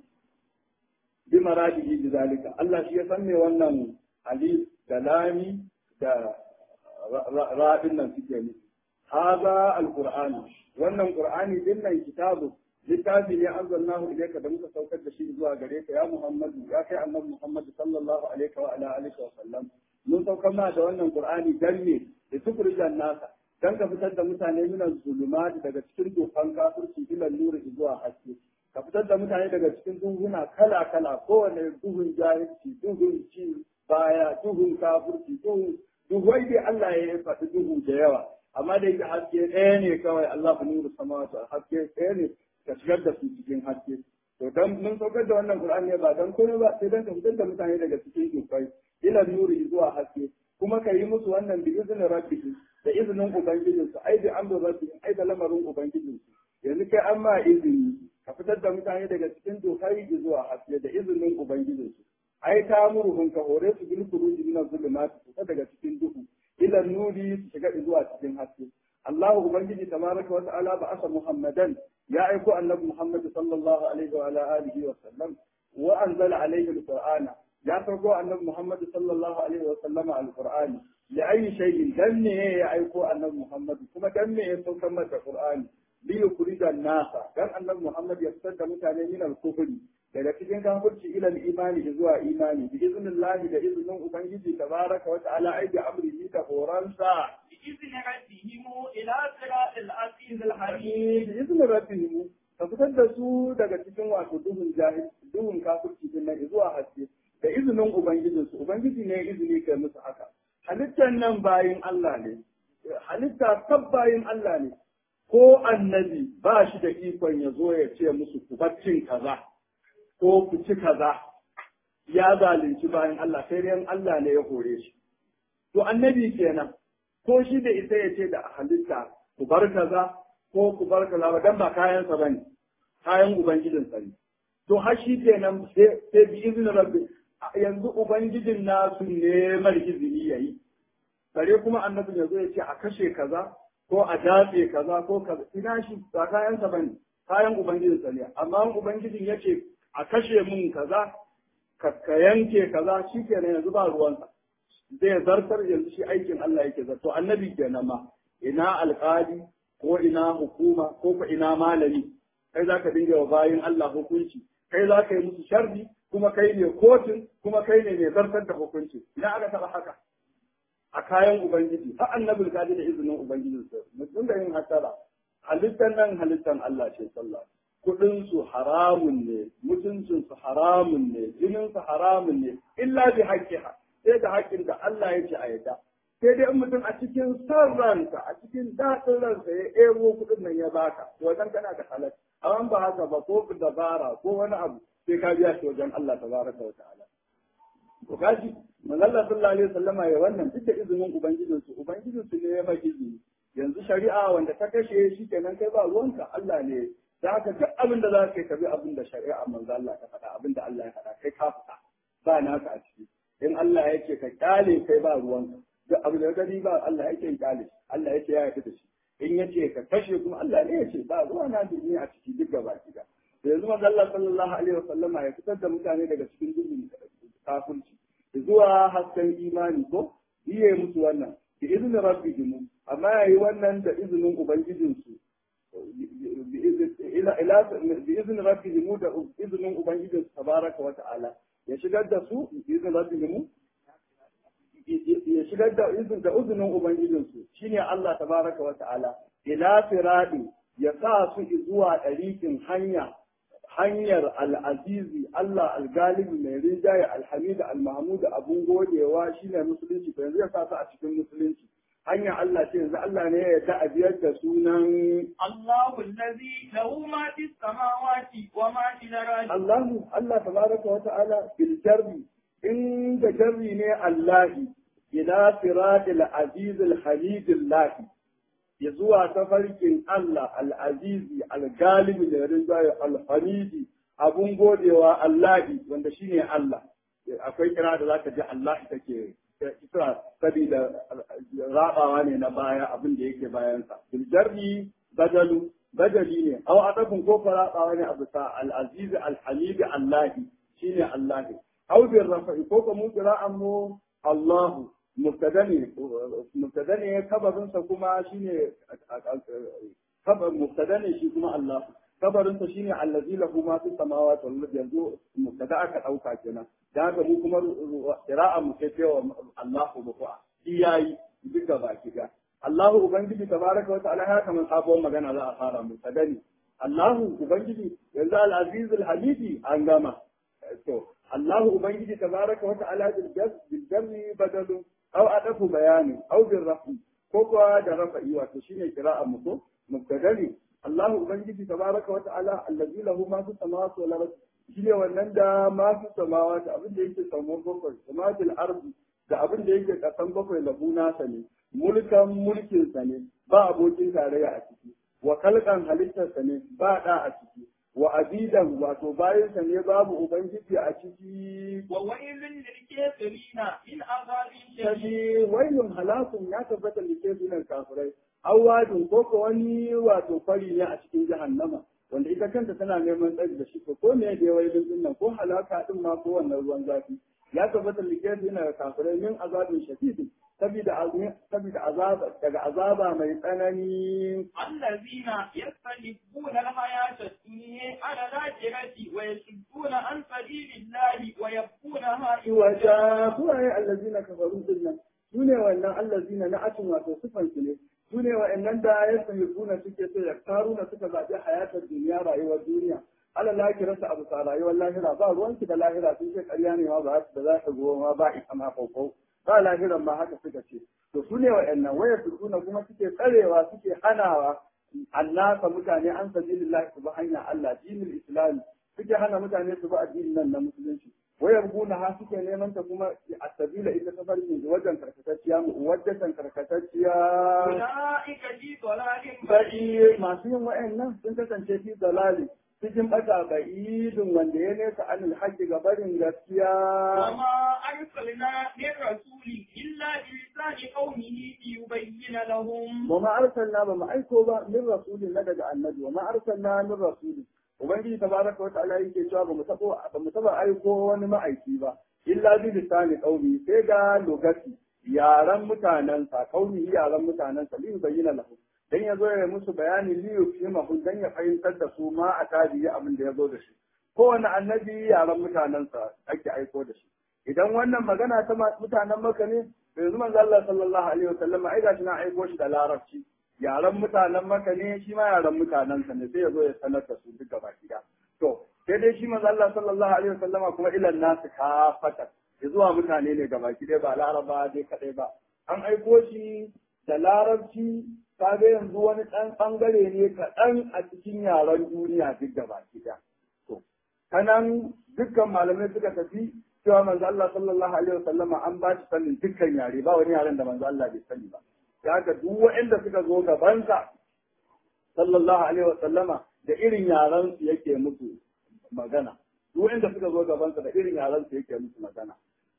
bi maradihi bi zalika Allah shi ya san me wannan alif da lami da ra'in nan suke nufi haza alqur'ani wannan qur'ani din nan kitabu littafi ne anzalnahu ilayka da muka saukar da shi zuwa gare ka ya Muhammadu ya kai annabi Muhammadu sallallahu alaihi wa ala alihi wa sallam mun saukar ma da wannan Qur'ani dan ne da tukurijan nasa dan ka fitar da mutane minan zulumati daga cikin dofan kafirci ila nuri zuwa haske ka fitar da mutane daga cikin duhuna kala kala kowane duhun jahilci duhun ci baya duhun kafirci duhun duhwai dai Allah ya faɗi duhu da yawa amma da yake haske ɗaya ne kawai Allah nuru samawati haske ɗaya ne ka shigar da su cikin haske to dan mun saukar da wannan qur'ani ba dan komai ba sai dan ka fitar da mutane daga cikin dufai ila nuri zuwa haske kuma ka yi musu wannan bi izinin rabbihim da izinin ubangijin su ai bi amru rabbihim ai da lamarin ubangijin su yanzu kai an ma izini ka fitar da mutane daga cikin dufai zuwa haske da izinin ubangijin su ai ta murhun ka hore su bil khuruji min az-zulumat su daga cikin duhu ila nuri su shiga zuwa cikin haske Allah ubangiji tabaraka wa ta'ala ba asa Muhammadan ya aiko annabi Muhammad sallallahu alaihi wa alihi wa sallam wa anzala alaihi alqur'ana ya farko annabi Muhammad sallallahu alaihi wa sallama alqur'ani ya ayi shay'in dan ne ya aiko annabi Muhammad kuma dan ne ya saukar masa qur'ani li yukhrija nasa dan annabi Muhammad ya fitar da mutane min al-kufri daga cikin kafirci ila imani zuwa imani bi iznillahi da iznin ubangiji tabaraka wa ta'ala ai bi amrihi da horansa بإذن ربهم إلى صراط العزيز الحميد بإذن ربهم ka fitar da su daga cikin wato duhun jahil duhun kafirci din nan zuwa haske da izinin ubangijinsu ubangiji ne izini kai musu haka halittar nan bayin Allah ne halitta tabbayin Allah ne ko annabi ba shi da ikon ya zo ya ce musu ku baccin kaza ko ku ci kaza ya zalunci bayan Allah sai dai Allah ne ya hore shi to annabi kenan ko shi da isa ya ce da halitta ku bar kaza ko ku bar kaza ba dan ba kayansa bane kayan ubangijinsa ne to har shi kenan sai bi izinin rabbi yanzu ubangijin nasu ne mar izini yayi kare kuma annabin yanzu ya ce a kashe kaza ko a datse kaza ko kaza ina shi ba kayansa bane kayan ubangijinsa ne amma ubangijin ya ce a kashe mun kaza ka yanke kaza shi kenan yanzu ba ruwansa zai zartar yanzu shi aikin Allah yake zarto annabi kenan ma ina alƙali ko ina hukuma ko ko ina malami kai za ka dinga wa bayin Allah hukunci kai za ka yi musu sharri kuma kai ne kotun kuma kai ne mai zartar da hukunci ina aka taɓa haka a kayan ubangiji har annabin kaji da izinin ubangiji su mutum da yin hasara halittar nan halittar Allah ce sallah kudin su haramun ne mutuncin su haramun ne jinin su haramun ne illa bi haqqiha sai da haƙƙin da Allah ya ce a yadda sai dai in mutum a cikin son ransa a cikin daɗin ransa ya ebo kuɗin nan ya baka wajen kana da halal amma ba haka ba ko dabara ko wani abu sai ka biya shi wajen Allah tabaraka wa ta'ala to kaji manzalla sallallahu alaihi wasallama ya wannan duk da izinin ubangijin su ubangijin su ne ya maki izini yanzu shari'a wanda ta kashe shi kenan kai ba ruwanka Allah ne da haka duk abin da za ka yi ka bi abin da shari'a manzo Allah ta faɗa abin da Allah ya faɗa kai ka faɗa ba naka a ciki in Allah ya ce ka kyale kai ba ruwanka duk abin da gani ba Allah yake yin kyale Allah yake ya yarda da shi in ya ce ka kashe kuma Allah ne ya ce ba ruwa na da a ciki duk gaba ki da yanzu manzo Allah sallallahu alaihi wasallama ya fitar da mutane daga cikin dubin kafirci zuwa hasken imani ko yi musu wannan bi izinin rabbihim amma yayi wannan da izinin ubangijinsu bi izinin rabbihim da izinin ubangijinsu tabaraka wa ta'ala ya shigar da su bi izinin rabbihim ya shigar da izin da izinin ubangijinsu shine Allah tabaraka wa ta'ala ila firadi ya sa su zuwa ɗarikin hanya hanyar al'azizi Allah al-galibi mai rinjaye alhamid al-mahmud abun godewa shine musulunci to yanzu ya sa su a cikin musulunci hanya Allah ce yanzu Allah ne ya yarda a biyar da sunan Allahu allazi lahu ma fis samawati wa ma fil ardi Allahu Allah tabaraka wa ta'ala bil jarri in da jarri ne Allahi ila siratil aziz al-hamid Allah ya zuwa tafarkin Allah al-azizi al-galibi da rinjaye al-hamidi abun godewa Allahi wanda shine Allah akwai kira da zaka ji Allah take kira saboda rabawa ne na baya abin da yake bayansa bil jarri badalu badali ne aw adafin ko rabawa ne abu sa al-aziz al-hamid Allahi shine Allahi aw bil rafa'i ko kuma qira'an mu Allahu mubtada ne mubtada ne kabarinsa kuma shine kabar mubtada ne shi kuma Allah kabarinsa shine allazi lahu ma fi samawati wal ardi yanzu mubtada aka dauka kenan da haka mu kuma qira'a mu sai cewa Allahu buqa iyayi duka baki ga Allahu ubangiji tabaraka wa ta'ala haka man sabuwar magana za a fara mubtada ne Allahu ubangiji yanzu al-aziz al-hamidi an gama to Allahu ubangiji tabaraka wa ta'ala bil jam'i badalu أو أدف بيان أو بالرفع كوكوا ده رفعي وتشين قراءة مكو مبتدئ الله أبنجي تبارك وتعالى الذي له ما في السماوات والأرض shine wannan da ma fi samawati abin da yake samuwar bakwai samatil ardi da abin da yake kasan bakwai lahu nasa ne mulkan mulkin sa ne ba abokin tarayya a ciki wa kalkan halittar sa ne ba da a ciki wa abidan wato bayan sa ne babu ubangiji a ciki wa wailun lil kafirina in azabin shadid kaji wailun halakun ya tabbata da ke sunan kafirai awadin ko ko wani wato fari ne a cikin jahannama wanda ita kanta tana neman tsari da shi ko me da wailun din nan ko halaka din ma ko wannan ruwan zafi ya tabbata da ke sunan kafirai min azabin shadid saboda saboda azaba daga azaba mai tsanani الذين يستحبون الحياة الدنيا على الآخرة ويصدون عن سبيل الله ويبغونها iwaja suwaye allazina kafaru dinnan sune wannan allazina na atin wato sifan su ne sune wa'annan da ya sahibuna suke so ya karuna suka zabi hayatar duniya rayuwar duniya ala lakirata abu sa rayuwar lahira ba ruwanki da lahira sun ce ƙarya ne ma ba da za ka zo ma ba ita ma kokau ba lahiran ma haka suka ce to su ne wa'annan waya suna kuma suke tsarewa suke hanawa annasa mutane an sabilillahi su bi hanyar Allah dinul islam suke hana mutane su bi addinin nan na musulunci wayar guna ha suke neman ta kuma a sabila ita ta farkin wajen karkatacciya mu wajen karkatacciya أولئك في ضلال ba'i masu yin wa'annan sun kasance fi dalali cikin bata ba'idin wanda ya nesa anil haƙƙi ga barin gaskiya وما أرسلنا من رسول إلا بلسان قومه ليبين لهم wa ma arsalna ba mu aiko ba min rasulin na daga annabi wa ma arsalna min rasulin ubangiji tabaraka wa ta'ala yake cewa ba mu tabo ba mu taba aiko wani ma'aiki ba illa bi lisani qaumi sai ga lugati yaran mutanen sa qaumi yaran mutanen sa lin bayyana lahu dan ya zo ya musu bayani li yufimahu dan ya fahimtar da su ma a tabi'i abin da ya zo da shi kowane annabi yaran mutanen sa ake aiko da shi idan wannan magana ta mutanen maka ne yanzu manzo Allah sallallahu alaihi wasallam ai gashi na aiko shi da larabci yaran mutanen maka ne shi ma yaran mutanen sa ne sai ya zo ya sanar da su duk gaba gida to sai dai shi manzo Allah sallallahu alaihi wasallam kuma ilan nasu kafata ya zuwa mutane ne gaba gida ba laraba dai kadai ba an aiko shi da larabci kaga yanzu wani ɗan ɓangare ne kaɗan a cikin yaren duniya duk gaba gida to kanan dukkan malamai suka tafi cewa manzo Allah sallallahu alaihi wasallam an ba shi sanin dukkan yare ba wani yaren da manzo Allah bai sani ba ya ga duk waɗanda suka zo gabansa sallallahu alaihi wasallama da irin yaren su yake musu magana duk waɗanda suka zo gabansa da irin yaren su yake musu magana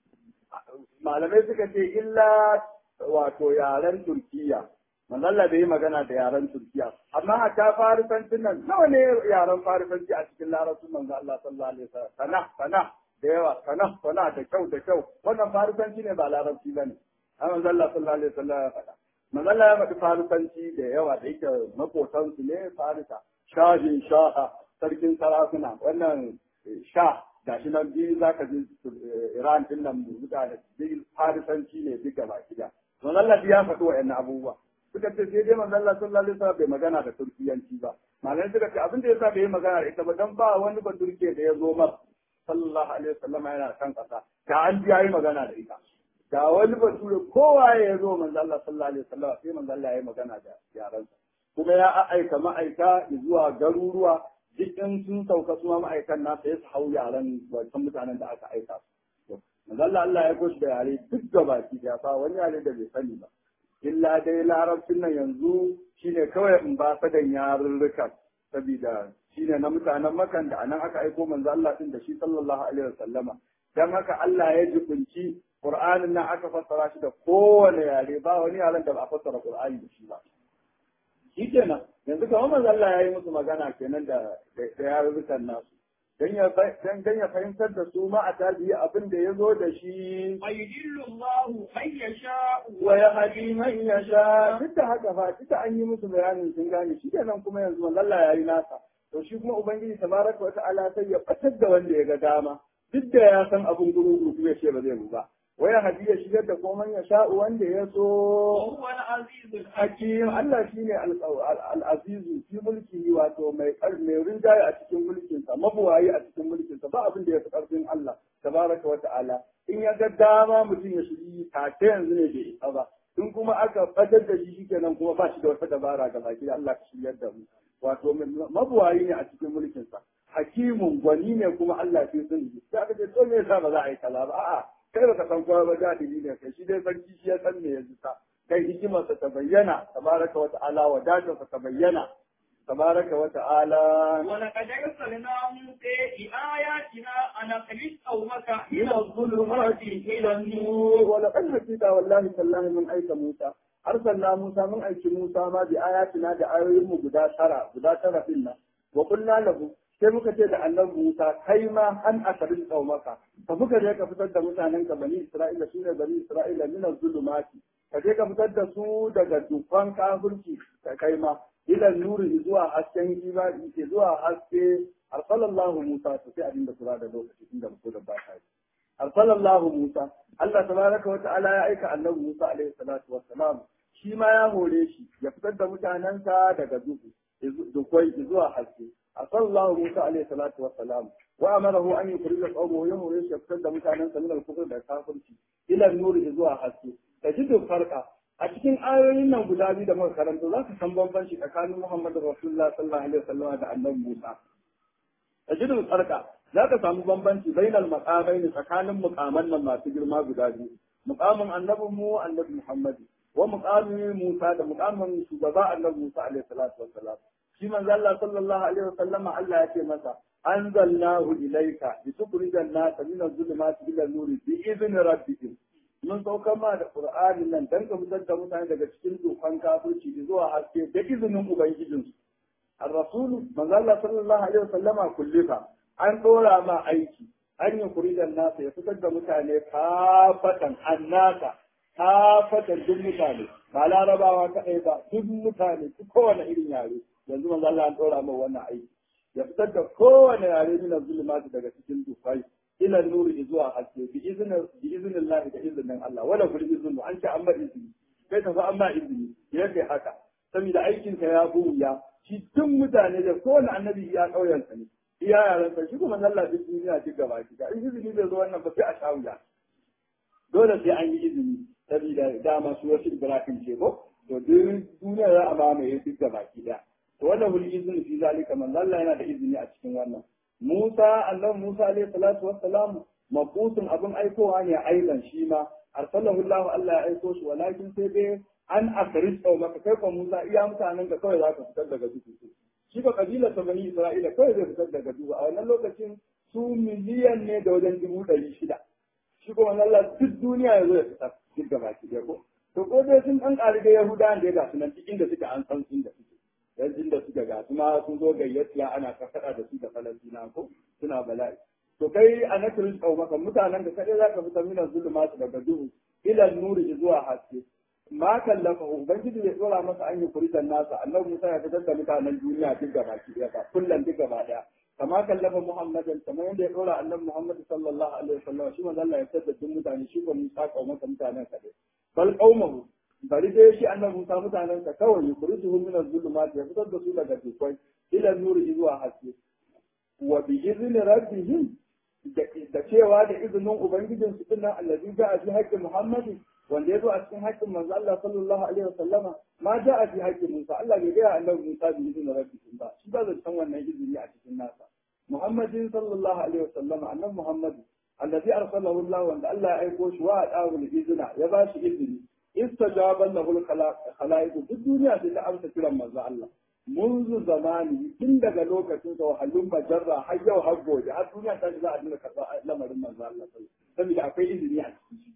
malamai suka ce illa wato yaren Turkiya manzo Allah bai yi magana da yaren Turkiya amma hatta farisancin nan nawa ne yaren farisanci a cikin larabcin manzo Allah sallallahu alaihi wasallam sana sana da yawa sana sana da kyau da kyau wannan farisanci ne ba larabci bane amma manzo Allah sallallahu alaihi wasallam ya faɗa manzo Allah ya faɗi farisanci da yawa da yake makotansu ne farisa shahin shaha sarkin sarakuna wannan sha gashi nan biyu za ka ji Iran din nan mutane biyu farisanci ne duka baki da manzo Allah ya faɗi wa'annan abubuwa suka ce sai dai manzo Allah sallallahu alaihi wasallam bai magana da turkiyanci ba malamai suka ce abin da yasa bai yi magana da ita ba dan ba wani ba turke da ya zo mar sallallahu alaihi wasallam yana kan kasa da an ji yayi magana da ita da wani ba ture kowa ya zo manzo Allah sallallahu alaihi wasallam sai manzo Allah ya yi magana da yaransa kuma ya aika ma'aika zuwa garuruwa duk in sun sauka su ma ma'aikan nasa ya su hau yaran wancan mutanen da aka aika su manzo Allah Allah ya goshi da yare duk gabaki da fa wani yare da bai sani ba illa dai larabcin nan yanzu shine kawai in ba sadan yarurruka saboda shine na mutanen makan da anan aka aiko manzo Allah din da shi sallallahu alaihi wasallama dan haka Allah ya jibinci Qur'anin nan aka fassara shi da kowane yare ba wani yaren da ba a fassara Qur'ani da shi ba shi kenan yanzu kamar manzo Allah ya yi musu magana kenan da da yarurrukan nasu dan ya dan dan ya fahimtar da su ma a tabi'i abin da ya zo da shi ويضل الله من يشاء wa ya hadi man yasha duk da haka fa duka an yi musu bayanin sun gane shi kenan kuma yanzu manzo Allah ya yi nasa to shi kuma ubangiji tabaraka wa ta'ala sai ya fatar da wanda ya ga dama duk da ya san abin guru kuma ya ce ba zai mu ba wa ya hadi ya shigar da komai ya sha wanda ya so وهو العزيز الحكيم hakim Allah shine al-azizu fi mulki wato mai mai rinjaye a cikin mulkinsa mabuwayi a cikin mulkinsa ba abin da ya fi karfin Allah tabaraka wa ta'ala in ya ga dama mutum ya shiri take yanzu ne bai isa ba in kuma aka fadar da shi shikenan kuma ba shi da wata dabara ga baki Allah ka shiryar da mu wato mabuwayi ne a cikin mulkinsa hakimun gwani ne kuma Allah fi sun yi sai aka ce to me yasa ba za a yi kaza ba a'a kai baka san kowa ba jahili ne kai shi dai sarki shi ya san me ya ta kai hikimarsa ta bayyana tabaraka wa ta'ala wadatarsa ta bayyana tabaraka wa ta'ala ولقد أرسلنا موسى بآياتنا أن أخرج قومك إلى الظلمات إلى النور ولقد حكيتا والله تالله من أيك موسى أرسلنا موسى من أيك موسى ما بآياتنا بآيهم قدا ترى قدا ترى فينا وقلنا له sai muka ce da annabi Musa kai ma an akarin qaumaka ka muka je ka fitar da mutanen ka bani Isra'ila shine bani Isra'ila min zulumati ka je ka fitar da su daga dukkan kafirci ka kai ma ila nuri zuwa hasken imani zuwa haske arsalallahu Musa to sai abinda kura da lokaci inda mutum da ba ta yi arsalallahu Musa Allah tabaraka wa ta'ala ya aika annabi Musa alaihi salatu wassalam shi ma ya hore shi ya fitar da mutanensa daga duhu dukwai zuwa haske asallahu musa alaihi salatu wassalam wa amarahu an yukhrija qawmahu yawma yashqad da mutanen sa min al-kufr da kafirci ila nuri zuwa haske tajidu farqa a cikin ayoyin nan guda biyu da muka karanta za ka san bambanci tsakanin Muhammadu Rasulullah sallallahu alaihi wasallam da annabi Musa tajidu farqa za ka samu bambanci bainal maqamain tsakanin muqaman nan masu girma guda biyu muqamin annabi mu annabi Muhammad wa muqamin Musa da muqamin shugaba annabi Musa alaihi salatu wassalam shi manzo Allah sallallahu alaihi wasallam Allah ya ce masa anzalnahu ilayka litukhrijan nasa min adh-dhulumati ila an-nur bi idhni rabbihim mun saukar ma da Qur'ani nan dan ka fitar da mutane daga cikin dokan kafirci zuwa haske da izinin ubangijinsu الرسول من الله صلى الله عليه وسلم كلفا an ɗora ma aiki an yi kuridan nasa ya fitar da mutane kafatan annaka kafatan duk mutane ba larabawa kaɗai ba duk mutane duk kowane irin yare yanzu manzo Allah an ɗora ma wannan aiki ya fitar da kowane yare min zulumati daga cikin dufai ila nuri zuwa haske bi izinin bi izinin Allah da izinin Allah wala kul izinu an ce amma izini kai tafi amma izini ya kai haka saboda aikinka ya buya shi duk mutane da kowane annabi ya ƙauyensa ne iya yaran sa shi kuma Allah duk duniya duk gaba ki in izini bai zo wannan ba sai a sha wuya dole sai an yi izini saboda dama su wasu Ibrahim ce ko to duk duniya za a mamaye duk gaba ki da to wannan hul izini fi zalika man Allah yana da izini a cikin wannan Musa annabi Musa alaihi salatu wassalam mabusun abin aikowa ne aidan shi ma arsalahu Allah Allah ya aiko shi walakin sai dai an akris au maka kai ko Musa iya mutanen ka kawai za ka fitar daga duhu shi ba kabilar ta bani Isra'ila kawai zai fitar daga duhu a wannan lokacin su miliyan ne da wajen dubu ɗari shida shi kuma Allah duk duniya ya zo ya fitar duk gaba ki ko to ko dai sun ɗan ƙari da Yahudawan da ya gasu nan cikin da suke an san inda suke yanzu da suke gasu ma sun zo gayyatiya ana kafaɗa da su da Falastina ko suna bala'i to kai a na kirin maka mutanen da kaɗai za ka fitar minan zulumatu daga duhu ilan nuri zuwa haske ma kallafa ubangiji bai tsora masa an yi kuritan nasa annabi Musa ya fitar da mutanen duniya duk gaba ki daya kullum duk gaba daya kama kallafa Muhammadan kamar yadda ya tsora annabi Muhammad sallallahu alaihi wasallam shi manzo Allah ya fitar da duk mutane shi ko Musa kawo masa mutanen sa dai bal qaumahu bari dai shi annabi Musa mutanen sa kawai yukrijuhum min az-zulumat ya fitar da su daga dukwai ila nuri zuwa haske wa bi izni rabbihim da cewa da izinin ubangijinsu dinnan allazi ja'a fi haqqi Muhammadin wanda ya zo a cikin haƙƙin manzo Allah sallallahu alaihi wasallama ma ja a fi haƙƙin Musa Allah bai gaya annabi Musa bi izinin rabbikum ba shi ba zai san wannan izini a cikin nasa Muhammadin sallallahu alaihi wasallama annabi Muhammad allazi arsalahu Allah wanda Allah ya aiko shi wa adahu izina ya ba shi izini istajaban lahu al-khalaiq duk duniya sai ta amsa kiran manzo Allah منذ zamani tun daga lokacin sa wahallun majarra har yau har gobe har duniya ta za a dinga karɓa lamarin manzo Allah saboda akwai izini a cikin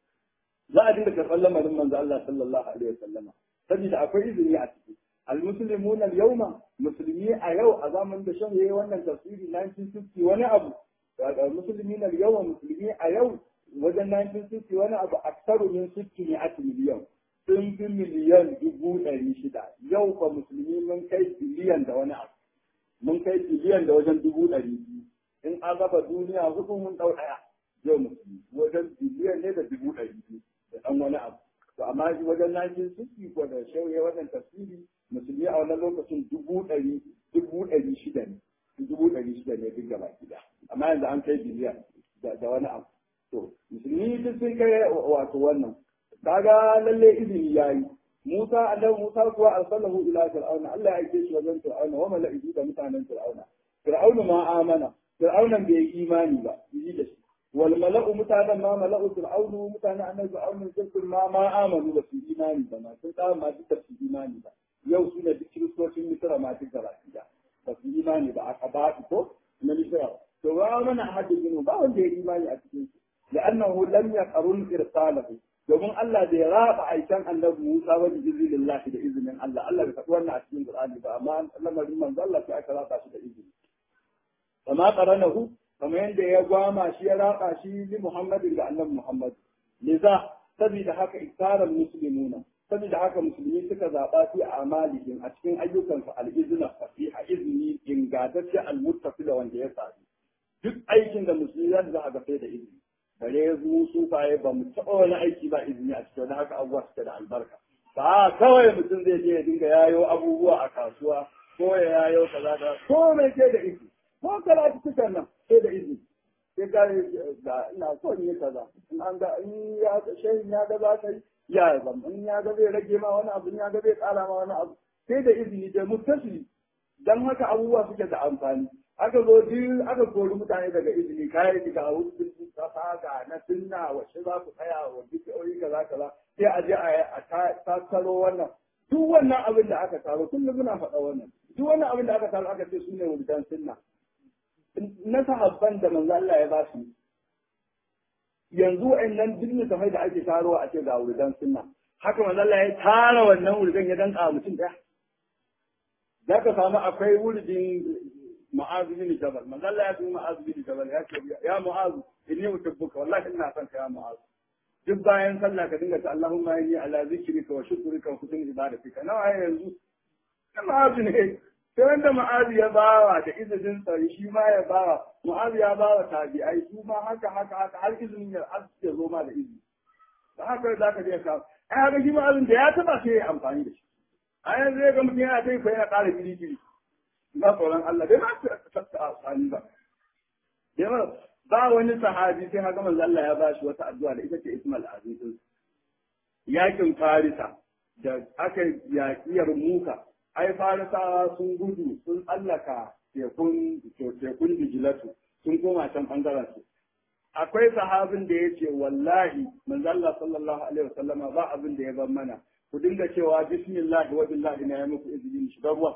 za a dinga karɓar lamarin manzo Allah sallallahu alaihi wasallam saboda akwai izini a ciki almuslimuna al-yawma musulmi a yau a zamanin da shan yayi wannan tafsiri 1960 wani abu almuslimina al-yawma musulmi a yau wajen 1960 wani abu aksaru min 60 miliyan sun fi miliyan dubu ɗari shida yau fa musulmi mun kai biliyan da wani abu mun kai biliyan da wajen dubu ɗari biyu in an raba duniya hudu mun ɗau ɗaya yau musulmi wajen biliyan ne da dubu ɗari biyu da ɗan wani abu to amma wajen najin suki ko da shauye wajen tafsiri musulmi a wannan lokacin dubu ɗari dubu ɗari shida ne dubu ɗari shida ne duk gaba gida amma yanzu an kai biliyan da wani abu to musulmi duk sun kai wato wannan kaga lalle izini yayi Musa annabi Musa kuwa arsalahu ila fir'auna Allah ya aike shi wajen fir'auna wa mala'iku da mutanen fir'auna fir'auna ma amana fir'auna bai yi imani ba yi da shi wal mala'u mutanen ma mala'u fir'aunu mutanen annabi fir'auna sun ma ma amanu da su imani ba ma sun tsara ma duk su imani ba yau su ne duk kiristocin misira ma duk gaba ɗaya ba su imani ba aka ba ko na misira to ba mana ahadin ba wanda ya imani a cikin su لأنه لم يقرن إرساله domin Allah bai raba aikan annabi Musa wani izinin Allah da izinin Allah Allah bai faɗi wannan a cikin Qur'ani ba amma lamarin manzo Allah sai aka raba shi da izini kama qaranahu kamar yadda ya gwama shi ya raba shi li Muhammadin da annabi Muhammad liza saboda haka iktaran muslimuna saboda haka musulmi suka zaba fi amalihim a cikin ayyukansu al-izna fasiha izini ingantacce al-muttafi da wanda ya sami duk aikin da musulmi za su ga sai da izini bare mu sufaye ba mu taɓa wani aiki ba izini a cikin haka abubuwa suke da albarka ba kawai mutum zai je ya dinga yayo abubuwa a kasuwa ko ya yayo kaza kaza ko mai sai da izini ko karatu cikin nan sai da izini sai ka ga ina so in yi kaza in an ga in ya ga shehin ya ga za ka yi ya zam in ya ga zai rage ma wani abu in ya ga zai kara ma wani abu sai da izini da mutasili dan haka abubuwa suke da amfani aka zo duk aka kori mutane daga izini kayan ki ga wurin kasa ga na sunna wacce za ku tsaya wa bidiyoyi kaza kaza sai a je a tattaro wannan duk wannan abin da aka taro kullum muna faɗa wannan duk wannan abin da aka taro aka ce su ne wurin sunna na sahabban da manzo Allah ya ba su yanzu wa'annan duk littafai da ake tarowa a ce ga wurin sunna haka manzo Allah ya tara wannan wurin ya danka mutum daya za ka samu akwai wurin mu'azu bin jabal manzo Allah ya tuma mu'azu bin jabal ya ce ya mu'azu inni utubbuka wallahi ina son ka ya mu'azu duk bayan sallah ka dinga ta Allahumma inni ala zikrika wa shukrika wa husni ibadatika nawa yanzu na mu'azu ne sai wanda mu'azu ya bawa da izinin tsari shi ma ya bawa mu'azu ya bawa tabi'ai su ma haka haka haka har izinin ya har ya zo ma da izini da haka za ka je ka ai haka shi ma'azin da ya taba sai ya amfani da shi a yanzu zai ga mutum yana ta yi yana ƙara kiri-kiri na tsoron Allah dai ba su amfani ba. Yawa ba wani sahabi sai haka manzo Allah ya bashi wata addu'a da ita ce Ismail Aziz Yakin Farisa da aka yaƙiyar Muka ai Farisawa sun gudu sun tsallaka tekun tekun Dijilatu sun koma can bangaren su. Akwai sahabin da ya ce wallahi manzo Allah sallallahu alaihi wasallama ba abin da ya bar mana ku dinga cewa bismillah wa billahi na ya muku izinin shiga ruwa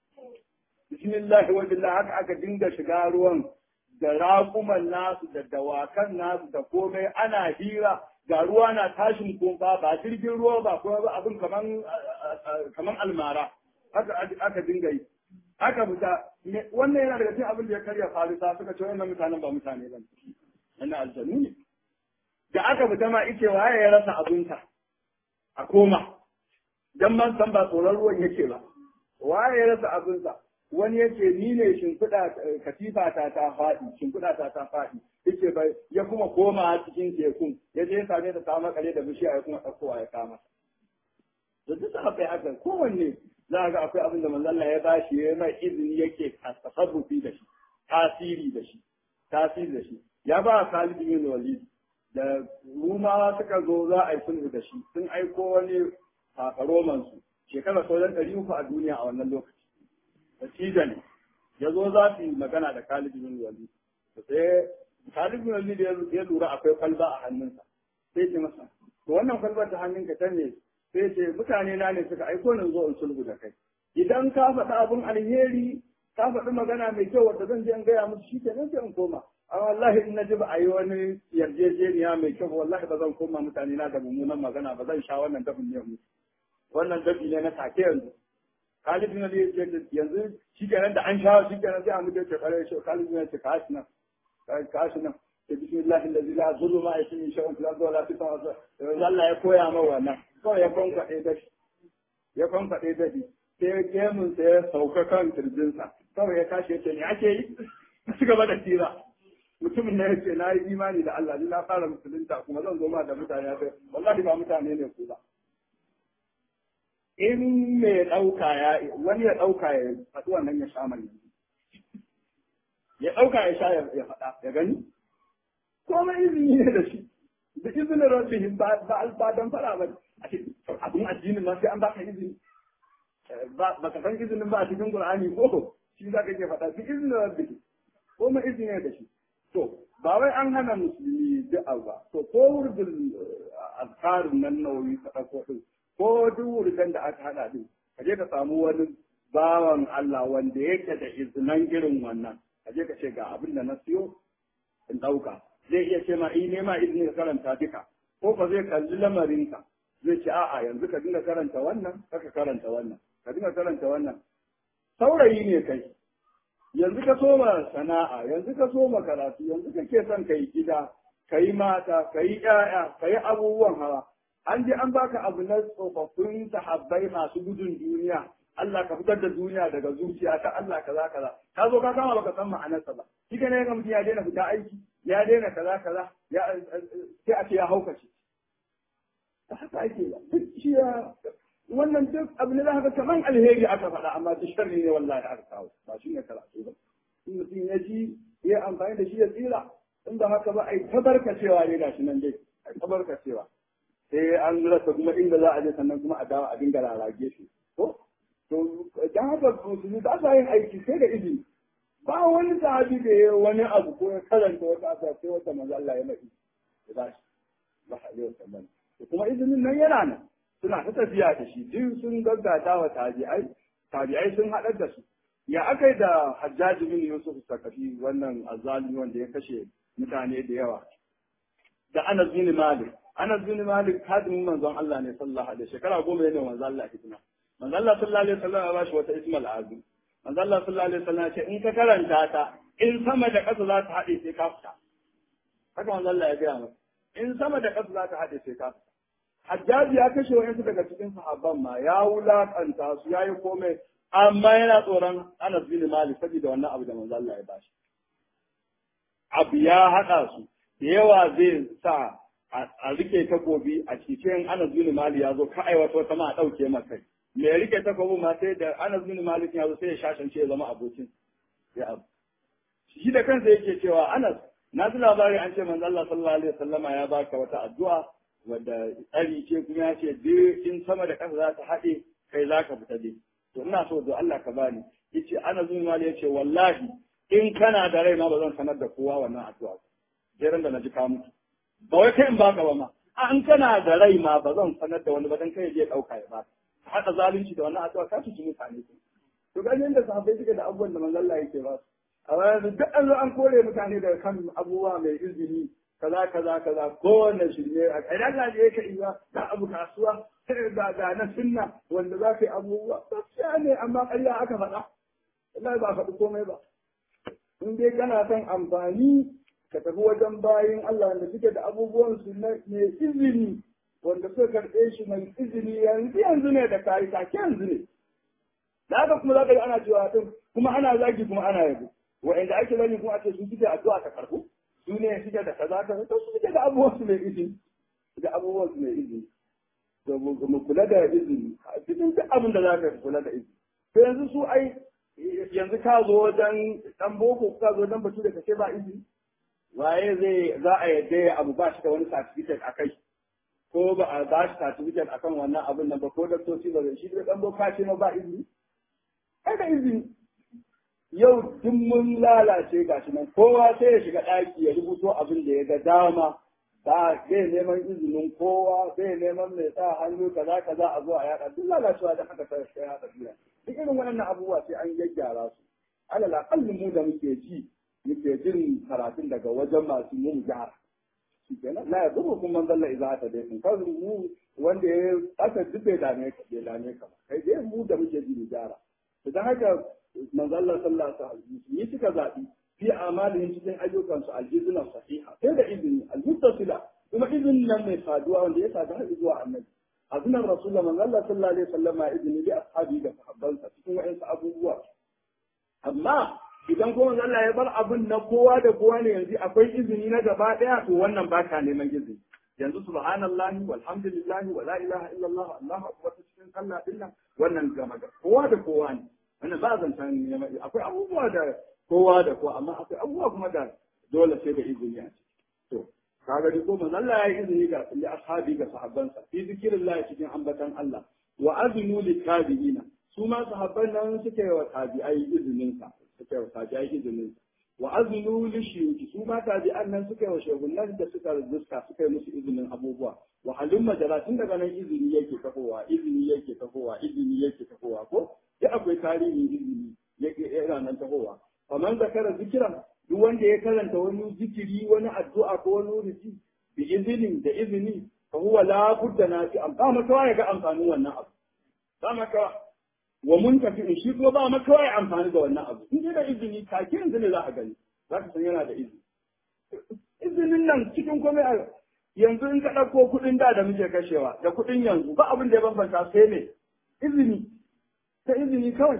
bismillah wa billahi haka aka dinga shiga ruwan da raƙuman nasu da dawakan nasu da komai ana hira ga ruwa na tashin kumfa ba jirgin ruwa ba kuma ba abin kaman kaman almara haka aka dinga yi aka fita wannan yana daga cikin abin da ya karya farisa suka ce wannan mutanen ba mutane ba wannan aljanu ne da aka fita ma ice waye ya rasa abinta a koma dan man san ba tsoron ruwan yake ba waye ya rasa abinsa wani yake ni ne shimfiɗa katifa ta ta faɗi shimfiɗa ta ta faɗi yake bai ya kuma koma cikin tekun ya je ya same ta ta makale da bishiya ya kuma ɗaukowa ya kama da duk haka haka kowanne za ga akwai abin da manzon Allah ya bashi ya mai izini yake tasarrufi da shi tasiri da shi tasiri da shi ya ba Khalid bin Walid da Rumawa suka zo za a yi sulhu da shi sun aiko wani roman su shekara sauran ɗari uku a duniya a wannan lokaci da ne ya zo za su yi magana da Khalid bin Walid sai Khalid bin Walid ya lura akwai kwalba a hannunsa sai ce masa to wannan kwalbar ta hannunka ta ne sai ce mutane na ne suka aiko ni zo in sulhu da kai idan ka faɗi abin alheri ka faɗi magana mai kyau wanda zan je in gaya musu shi kenan sai in koma amma wallahi in na ji ba a yi wani yarjejeniya mai kyau wallahi ba zan koma mutane na da mummunan magana ba zan sha wannan dafin ne musu wannan dafi ne na take yanzu Khalid bin Ali ya ce yanzu shi kenan da an sha shi kenan sai a mutu ce kare shi Khalid bin Ali ce ka nan ka nan ce bismillahi allazi la zullu ma yashin shay'un fil ardi wa la fis samawati Allah ya koya ma wannan kawai ya kwankwade da shi ya kwankwade da shi sai gemun sai ya sauka kan kirjinsa kawai ya tashi ya ce ne ake yi ci gaba da tira mutumin ne ya ce na yi imani da Allah ni na fara musulunta kuma zan zo ma da mutane ya wallahi ba mutane ne ku ba in mai ɗauka ya wani ya ɗauka ya faɗi wannan ya sha mai ya ɗauka ya sha ya faɗa ya gani komai izini ne da shi da izinin rabbihim ba ba dan fara ba a ce abun addinin ma sai an baka izini ba ka san izinin ba a cikin qur'ani ko shi za ka ke faɗa bi izinin rabbihim komai izini ne da shi to ba wai an hana musulmi da'a ba to ko wurdin azkarin nan nawawi ka ɗauko ɗin ko duk wurdan da aka haɗa ɗin ka je ka samu wani bawan Allah wanda yake da izinan irin wannan ka je ka ce ga abin da na siyo in ɗauka zai iya ce ma in nema izini ka karanta duka ko ka zai kalli lamarinka zai ce a'a yanzu ka dinga karanta wannan ka karanta wannan ka dinga karanta wannan saurayi ne kai yanzu ka soma sana'a yanzu ka soma karatu yanzu kake son ka yi gida ka yi mata ka yi ƴaƴa ka yi abubuwan hawa an je an baka abu na tsofaffin sahabbai masu gudun duniya Allah ka fitar da duniya daga zuciya ta Allah kaza kaza ka zo ka kama baka san ma'anarsa ba shi ne ga mutum ya daina fita aiki ya daina kaza kaza ya sai a ce ya haukace haka ake ba duk shi ya wannan duk abu ne za ka kaman alheri aka faɗa amma duk sharri ne wallahi aka kawo ba shi ne karatu ba in mutum ya ji ya amfani da shi ya tsira in ba haka ba ai tabarkacewa ne gashi nan dai ai tabarkacewa sai an rasa kuma inda za a je sannan kuma a dawo a dinga rarage shi ko to dan haka musulmi ba sa yin aiki sai da izini ba wani sahabi da ya wani abu ko ya karanta wata asa sai wata manzo Allah ya mai ya ba shi ba alaihi wasallam kuma izinin nan yana nan suna ta tafiya da shi duk sun gaggata wa tabi'ai tabi'ai sun haɗar da su ya aka yi da hajjaji bin yusuf sakafi wannan azalimi wanda ya kashe mutane da yawa da anas bin malik anas bin malik hadimin manzon Allah ne sallallahu alaihi shekara goma ne manzon Allah hidima manzon Allah sallallahu alaihi wasallam ya bashi wata ismal azim manzon Allah sallallahu alaihi wasallam ya ce in ka karanta ta in sama da ƙasa za ta haɗe sai ka fita haka manzon Allah ya gaya masa in sama da ƙasa za ta haɗe sai ka fita Hajjaji ya kashe wa'yansu daga cikin sahabban ma ya wulakanta su ya yi komai amma yana tsoron Anas bin Malik saboda wannan abu da manzo Allah ya bashi. Abu ya haɗa su da yawa zai sa a rike takobi a cikin Anas bin Malik ya zo ka aiwata wata ma a ɗauke masa. Me ya rike takobi ma sai da Anas bin Malik ya zo sai ya shashance ya zama abokin ya abu. Shi da kansa yake cewa Anas na ji labari an ce manzo Allah sallallahu alaihi wasallama ya baka wata addu'a wadda tsari ce kuma ya ce duk in sama da ƙasa za ta haɗe kai za ka fita dai to ina so da Allah ka bani yace ana zuwa ya ce wallahi in kana da rai ma ba zan sanar da kowa wannan addu'a jeran da na ji ka mutu ba wai kai in baka ba ma a in kana da rai ma ba zan sanar da wani ba dan kai je dauka ya ba haɗa zalunci da wannan addu'a ka ci mutane to ganin da sahabbai suke da abubuwan da manzon Allah yake ba su a bayan duk an zo an kore mutane daga kan abubuwa mai izini kaza kaza kaza kowane shirme a idan Allah ne yake iya da abu kasuwa da ga na sunna wanda za ka yi abubuwa gaskiya ne amma ƙarya aka faɗa Allah ba faɗi komai ba in dai kana son amfani ka tafi wajen bayin Allah wanda suke da abubuwan su na mai izini wanda suka karɓe shi mai izini yanzu yanzu ne da kayi take yanzu ne da haka kuma za ka yi ana cewa din kuma ana zagi kuma ana yabo wa'anda ake zagi kuma a ce su suke addu'a ta karɓu su ne suke da kaza kaza to su suke da abubuwan su mai izini da abubuwan su mai izini to mu kula da izini a cikin duk abin da za ka kula da izini to yanzu su ai yanzu ka zo wajen dan boko ka zo wajen batu da kace ba izini waye zai za a yadda ya abu ba shi da wani certificate a kai ko ba a ba shi certificate akan wannan abin nan ba ko daktoci ba zai shi da dan boko ce ma ba izini ai da izini yau duk mun lalace gashi nan kowa sai ya shiga ɗaki ya rubuto abin da ya ga dama ba zai neman izinin kowa zai neman mai sa hannu kaza kaza a zo a yaɗa duk lalacewa da haka ta shi yaɗa duniya duk irin waɗannan abubuwa sai an gyaggyara su alal aqalli mu da muke ji muke jin karatun daga wajen masu yin gyara shi kenan la yadubu kun man dalla idza ta dai kun kar mu wanda ya aka duk bai dame ka bai dame ka ba kai dai mu da muke ji mu gyara idan haka manzo Allah sallallahu alaihi wasallam yi suka zabi fi amalin cikin ayyukansu aljizna sahiha sai da izini almuttasila kuma izinin nan mai saduwa wanda ya sadu har zuwa annabi azinan rasulullah manzo Allah sallallahu alaihi wasallam ya izini bi ashabi da sahabbansa cikin wa'ansu abubuwa amma idan kuma manzo Allah ya bar abin na kowa da kowa ne yanzu akwai izini na gaba daya to wannan ba ka neman izini yanzu subhanallahi walhamdulillahi wa la ilaha illallah allahu akbar cikin sallah dinnan wannan gama da kowa da kowa ne wannan ba zantan neman akwai abubuwa da kowa da kowa amma akwai abubuwa kuma da dole sai da izini a ciki to kaga dai ko manzo Allah ya yi izini ga li ashabi ga sahabbansa fi zikrillah cikin ambatan Allah wa azinu lit tabi'ina su ma sahabban nan suke wa tabi'ai izinin sa suke wa tabi'ai izinin sa wa azinu li shiyuki su ma tabi'an nan suke wa shehunan da suka rizka suka yi musu izinin abubuwa wa halin majala tun daga nan izini yake tafowa izini yake tafowa izini yake tafowa ko ya akwai tarihin izini yake yana nan tafowa faman zakara zikiran duk wanda ya karanta wani zikiri wani addu'a ko wani rufi bi izinin da izini fa huwa la budda nafi am ba maka ya ga amfanin wannan abu ba maka wa mun tafi in shi kuma ba maka ya amfani da wannan abu in da izini take yanzu ne za a gani za ka san yana da izini izinin nan cikin komai yanzu in ka ɗauko kuɗin da da muke kashewa da kuɗin yanzu ba abin da ya bambanta sai ne izini ta izini kawai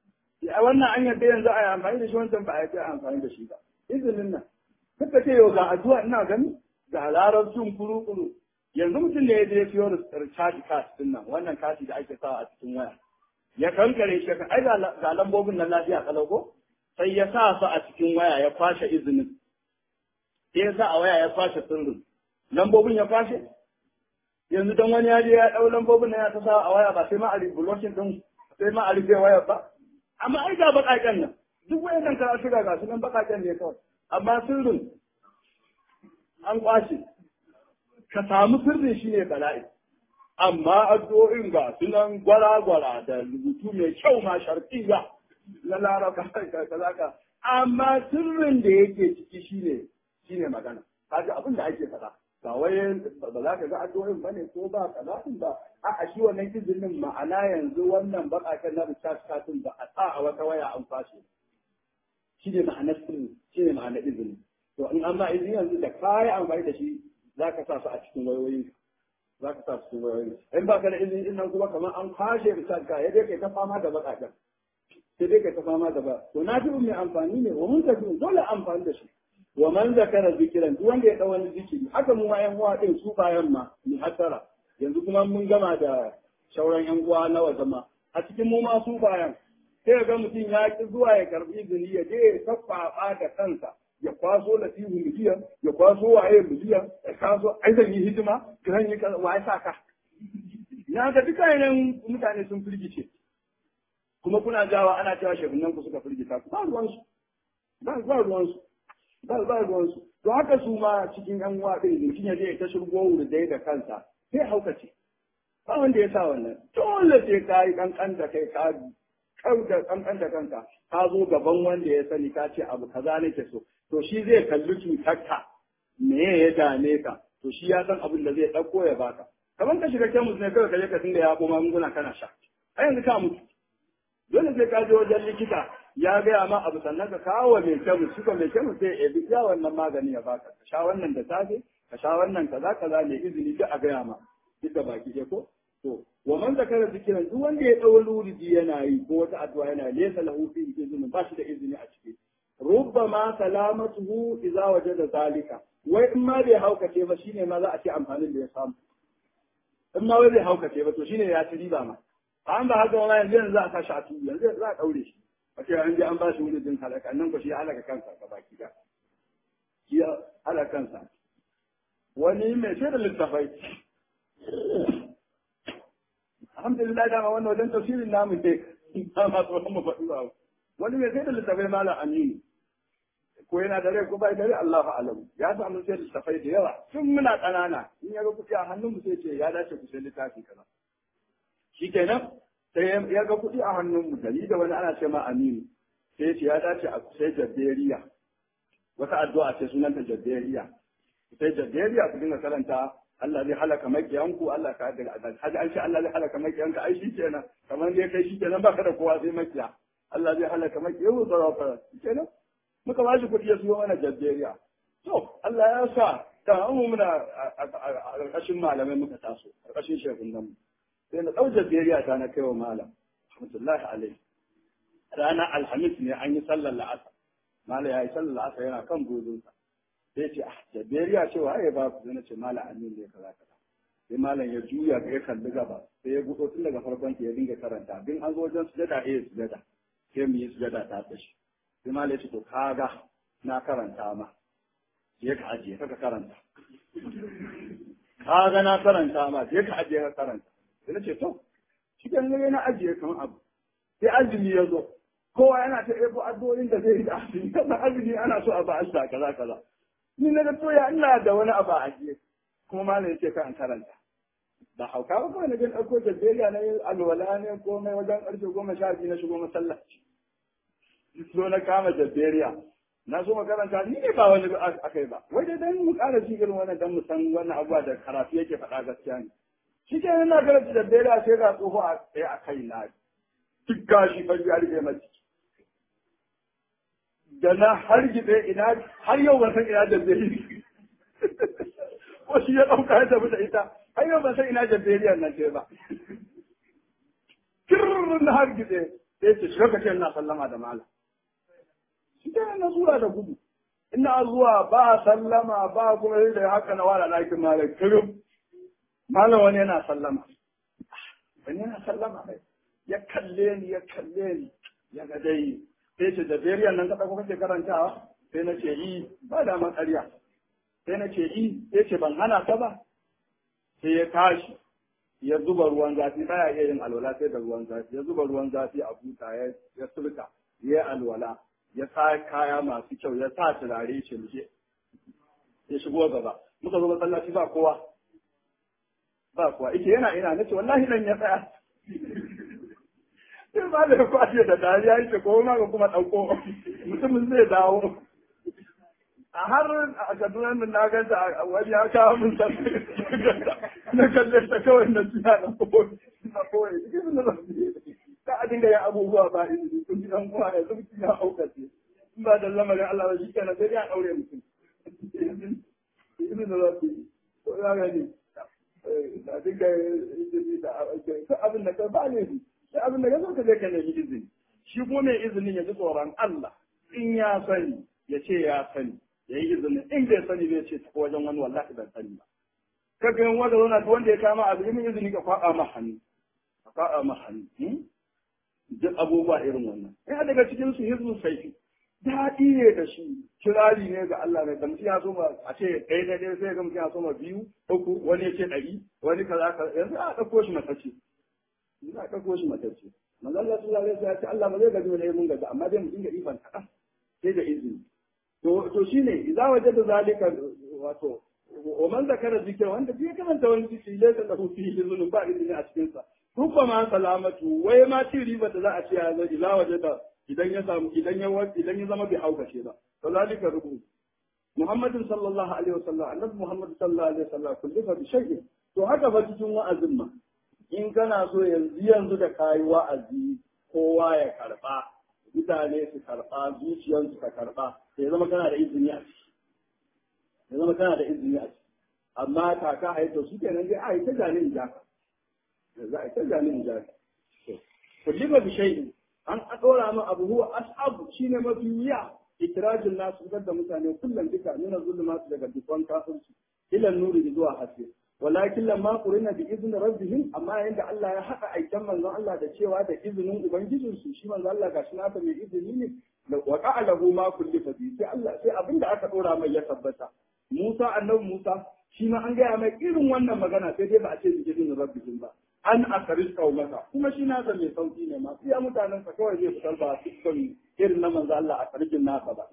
a wannan an yadda yanzu a yi amfani da shi wancan ba a yi amfani da shi ba izinin nan kuka ce yau ga addu'a ina gani ga larabcin kuru-kuru yanzu mutum ne ya je siyo recharge card din nan wannan kati da ake sawa a cikin waya ya kankare shi ai ga lambobin nan lafiya kalau ko sai ya sa su a cikin waya ya kwashe izinin sai ya sa a waya ya kwashe sirrin lambobin ya kwashe yanzu dan wani ya je ya dau lambobin nan ya ta sa a waya ba sai ma a blocking din sai ma a rufe waya ba amma ai ga bakaken nan duk wayannan karatu ga gasu nan bakaken ne kawai amma sirrin an kwashe ka samu sirrin shi ne bala'i amma addu'o'in ga sunan gwara-gwara da rubutu mai kyau ma sharfiya na laraba kaza ka amma sirrin da yake ciki shine shine magana kaga abin da ake faɗa ba wai ba za ka ga addu'o'in bane ko ba kazafin ba a shi wannan izinin ma'ana yanzu wannan baƙaƙen na recharge katin ba a sa a wata waya an fashe shine ma'anar sirri shine ma'anar izini to in an ma izini yanzu da kayan amfani da shi za ka sa su a cikin wayoyinka za ka sa su cikin wayoyin in ba ka da izini din nan kuma kamar an kwashe recharge ka ya dai kai ta fama da baƙaƙen sai dai kai ta fama da ba to na fi mai amfani ne wa mun tafi dole amfani da shi wa man zakara zikiran duk wanda ya dau wani zikiri haka mu ma yan uwa din su bayan ma ni hasara yanzu kuma mun gama da shauran yan uwa na waje ma a cikin mu ma su bayan sai ga mutum ya ki zuwa ya karbi izini ya je ya tafafa da kansa ya kwaso latifu miliyan ya kwaso waye miliyan ya kwaso ai zan yi hidima zan yi kaza wa ya saka na ga duka yanayin mutane sun firgice kuma kuna jawa ana cewa shehunan ku suka firgita ku ba ruwansu ba ruwansu ba ba ruwansu to haka su ma cikin yan uwa ɗin mutum ya je ta shirgo wurdai da kansa sai haukace ba wanda ya sa wannan dole sai ka yi kankan da kai ka kauda kankan da kanka ka zo gaban wanda ya sani ka ce abu kaza nake so to shi zai kalli cutarka me ya dame ka to shi ya san abin da zai ɗauko ya baka kamar ka shiga kemus ne kawai ka je ka dinga ya magunguna kana sha a yanzu ka mutu dole sai ka je wajen likita ya gaya ma abu sannan ka kawo mai kyau shi ko mai kyau sai ya bi ya wannan magani ya baka ka sha wannan da safe ka sha wannan kaza kaza ne izini duk a gaya ma duk da baki ɗaya ko to wa man zakara zikiran duk wanda ya dawo luridi yana yi ko wata addu'a yana laysa lahu fi izini ba shi da izini a ciki rubbama salamatuhu idza wajada zalika wai in ma bai haukace ba shine ma za a ce amfanin da ya samu in ma wai bai haukace ba to shine ya ci riba ma an ba haka wani yanzu yanzu za a sa shi a tudu yanzu za a daure shi a ce an je an ba shi wani jin halaka nan ko shi halaka kansa ga baki da shi halaka kansa wani mai sai da littafai alhamdulillah dama wannan wajen tafsirin namu ne ba ma tsoron mu faɗi ba wani mai sai da littafai malam aminu ko yana da rai ko bai da rai Allah alam ya samu sai littafai da yawa tun muna ƙanana in ya ga kuɗi a hannun mu sai ce ya dace ku sai littafi kaza shikenan sai ya ga kuɗi a hannun mu dari da wani ana ce ma aminu sai ya ce ya dace a sai jadderiya wata addu'a ce sunanta jadderiya sai jadderiya ku dinga karanta Allah zai halaka makiyanku Allah ka da haji an ce Allah zai halaka makiyanka ai shikenan kamar dai kai shikenan baka da kowa sai makiya Allah zai halaka makiyanku tsara fara shikenan muka ba shi kuɗi ya siyo mana jadderiya to Allah ya sa da mu muna a ƙarƙashin malamai muka taso ƙarƙashin shekun nan sai na ɗau jadderiya ta na kai wa malam rahmatullahi alaihi ranar alhamis ne an yi sallar la'asar malam ya yi sallar la'asar yana kan godinsa sai ce ah jabberiya cewa ai ba ku na ce malam amin ne kaza kaza sai malam ya juya ya kalli gaba sai ya buɗo tun daga farkon ya dinga karanta bin an zo wajen sujada eh sujada sai mu yi sujada ta tashi sai malam ya ce to kaga na karanta ma je ka ajiye ka karanta kaga na karanta ma je ka ajiye ka karanta sai na ce to shi ke ne na ajiye kamar abu sai azumi ya zo kowa yana ta ebo addu'o'in da zai yi da azumi kana azumi ana so a ba Allah kaza kaza ni na ga toya ina da wani abu a ajiye kuma malam yace ka an karanta ba hauka ba kawai na jin ɗauko jadderiya na yin alwala ne ko mai wajen ƙarfe goma sha biyu na shigo masallaci so na kama jadderiya na so makaranta ni ne ba wani akai ba wai dai dan mu ƙara shi irin wannan dan mu san wannan abuwa da karatu yake faɗa gaskiya ne shi ke na karanta jadderiya sai ga tsoho a tsaye a kai na duk gashi fari ya rike mace da na har gide ina har yau ban san ina jadderiya ko shi ya ɗauka ya tafi da ita har yau ban san ina jabberiyar nan ce ba kirrin na har gide sai ce shiga kace ina sallama da mala shi ke na zuwa da gudu ina zuwa ba sallama ba kuma da haka na wala lakin mala kirim malam wani yana sallama wani yana sallama kai ya kalle ni ya kalle ni ya ga dai sai ce da beriyan nan ka kake karantawa sai na ce yi ba da man ƙarya sai na ce yi sai ce ban hana ka ba sai ya tashi ya zuba ruwan zafi baya iya yin alwala sai da ruwan zafi ya zuba ruwan zafi a buta ya ya sulka ya yi alwala ya sa kaya masu kyau ya sa turare ce mu ya shigo gaba muka zo masallaci ba kowa ba kowa ike yana ina nace wallahi nan ya tsaya sai ba da kwashe da dariya yake ko ma ga kuma dauko mutumin zai dawo a har a kaduna min na ganta wani ya kawo min san na kalle ta kawai na siya na koyi na koyi ka a dinga yin abubuwa ba izini kun ji dan uwa ya zuci ya aukace in ba da lamarin Allah ba shi kenan sai ya daure mutum izini da zafi ko ya gani a dinga izini da abin da ka ba ne sai abin da ya zo ka je ka nemi izini shi kuma mai izinin ya ji tsoron Allah in ya sani ya ce ya sani ya yi izinin in bai sani bai ce ta wajen wani wallahi ban sani ba kaga yin wanda wani wanda ya kama abu yi izini ka kwaɗa ma hannu ka kwaɗa ma hannu duk abubuwa irin wannan ina daga cikin su hizbun saifi daɗi ne da shi kirari ne ga Allah ne da mutum ya so ma a ce ɗaya na ɗaya sai ga mutum ya so ma biyu uku wani ya ce ɗari wani kaza kaza yanzu a ɗauko shi matacce za a ɗauko shi matacce manzo Allah sallallahu alaihi wasallam ya ce Allah ba zai gaji wani mun gaji amma dai mutum ga ifan kaɗan sai da izini to to shine idza wajada zalika wato wa man zakara zikra wanda bai karanta wani zikri laysa lahu fihi zulun ba izini a cikin sa rubba ma salamatu wai ma ci riba da za a ce ya zo idza wajada idan ya samu idan ya idan ya zama bai haukace ba to zalika rubu Muhammadin sallallahu alaihi wasallam annabi Muhammad sallallahu alaihi wasallam kullifa bi shay'in to haka fa cikin wa'azin ma in kana so yanzu yanzu da kayi wa'azi kowa ya karba mutane su karba zuciyarsu ka karba sai zama kana da izini a ciki ya zama kana da izini a ciki amma kaka haito su kenan dai a yi ta janin jaka za a yi ta janin jaka kullima bi shay'in an dora min abu huwa as'abu shine mafi wuya ikrajin nasu fitar da mutane kullum duka nuna zulumatu daga dukkan kafirci ila nuri zuwa haske walakin lamma qurina bi izni rabbihim amma yanda Allah ya haɗa aikan manzon Allah da cewa da izinin ubangijin su shi manzon Allah gashi na mai izini ne wa qa'alahu ma kullifa bi sai Allah sai abinda aka dora mai ya tabbata Musa annabi Musa shi ma an gaya mai irin wannan magana sai dai ba a ce bi izinin rabbihim ba an akaris kaumaka kuma shi nasa mai sauki ne ma iya mutanen sa kawai zai fitar ba dukkan irin na manzo Allah a karkin nasa ba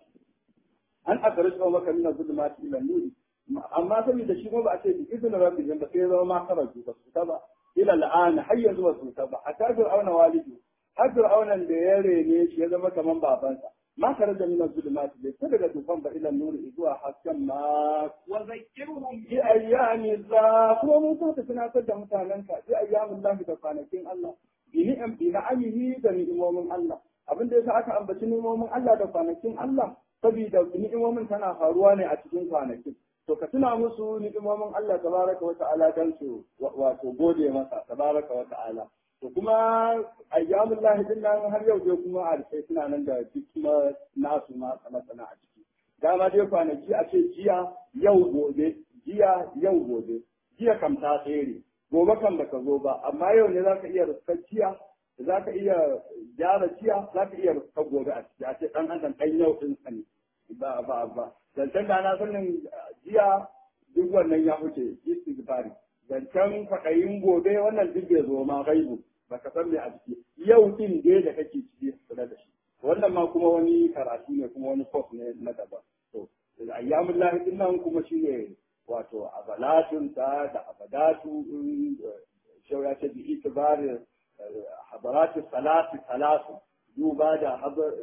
an akaris kaumaka min zulumati ila nuri amma saboda shi kuma ba a ce bi izinin rabbihim ba sai ya zama ma karatu ba su ta ba ila al'ana har yanzu ba su ta ba a kafir auna walidi har fir'aunan da ya rene shi ya zama kaman babansa ma kare da min zulumati bai ta daga tufan ba ila nuri zuwa hasken ma wa zakkirhum bi ayyami za kuma mun sa ta tunatar da mutanenka bi ayyamin lahi da kwanakin Allah bi ni'am bi na'amihi da ni'imomin Allah abin da yasa aka ambaci ni'imomin Allah da kwanakin Allah saboda ni'imomin tana faruwa ne a cikin kwanakin to ka tuna musu ni'imomin Allah tabaraka wa ta'ala dan su wato gode masa tabaraka wa ta'ala to kuma ayyamin lahi din nan har yau dai kuma a sai suna nan da duk kuma nasu ma masana a ciki dama dai kwanaki a ce jiya yau gobe jiya yau gobe jiya kam ta tsere gobe kam baka zo ba amma yau ne zaka iya ruskar jiya zaka iya gyara jiya zaka iya ruskar gobe a ciki a ce dan adam dan yau din sani ba ba ba zancen da na sanin jiya duk wannan ya wuce istighfari zancen kwaɗayin gobe wannan duk bai zo ma gaibu baka san me a ciki yau din dai da kake ciki kula da shi wannan ma kuma wani karatu ne kuma wani course ne na daban to ayyamun lahi din nan kuma shine wato abalatun ta da abadatu shau ya ce bi itibar habaratu salatu salatu duba da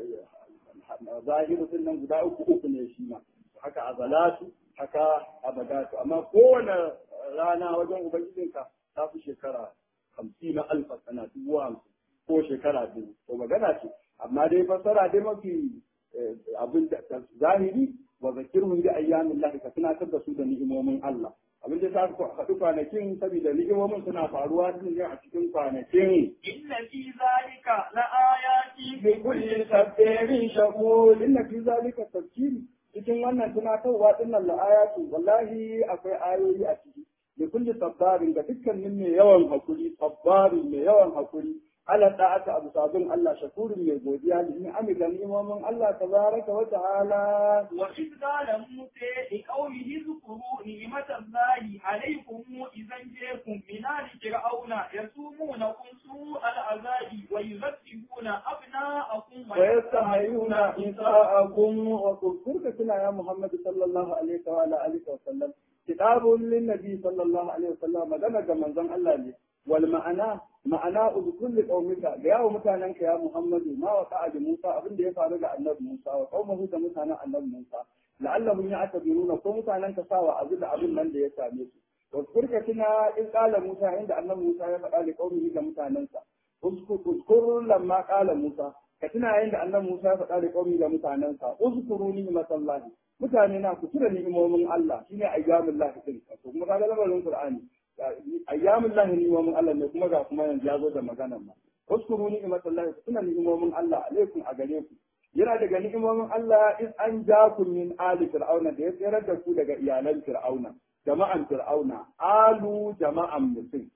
zahiru din nan guda uku uku ne shi ma haka azalatu haka abadatu amma kowane rana wajen ubangijinka ta fi shekara hamsin na alfa sana dubu hamsin ko shekara biyu to magana ce amma dai fassara dai mafi abin da zahiri wa zakirhum bi ayyamin lahi ka tunatar da su da ni'imomin Allah abin da ta haɗu kwanakin saboda ni'imomin suna faruwa din ne a cikin kwanakin inna fi zalika la ayati bi kulli sabbirin shakur inna fi zalika tafsiri cikin wannan tunatarwa din nan la ayatu wallahi akwai ayoyi a ciki da kulli sabbarin ga dukkanin mai yawan hakuri sabbarin mai yawan hakuri ala da'ata abu sabin Allah shakurin mai godiya da ni ami ga nimomin Allah tabaraka wa ta'ala وإذ قال موسى لقومه اذكروا نعمة الله عليكم إذا جاءكم من آل فرعون يسومونكم سوء العذاب ويذبحون أبناءكم ويستحيون نساءكم وتذكرك كنا يا محمد صلى الله عليه وعلى آله وسلم كتاب للنبي صلى الله عليه وسلم مدنا كما زن الله لي والمعنى معنى اذكر لقومك يا متاننك يا محمد ما وقع لموسى ابن ده يفعل ga annabi Musa wa qaumahu da mutanen annabi Musa la'allahum ya'tabiruna ko mutanen ka sawa azul abin nan da ya same su واذكرك كنا إذ قال موسى عند أن موسى يفعل لقومه كمتاننسا اذكر لما قال موسى كتنا عند أن موسى يفعل لقومه كمتاننسا اذكروا نعمة الله mutane na ku tura ni'imomin Allah shine ayyamin lahi din to kuma kaga lamarin Qur'ani ayyamin lahi ni'imomin Allah ne kuma ga kuma yanzu ya zo da maganar ma uskuru ni'matallahi ku tuna ni'imomin Allah alaikum a gare ku yana daga ni'imomin Allah in an ja ku min ali fir'auna da ya tsere da ku daga iyalan fir'auna jama'an fir'auna alu jama'an mutum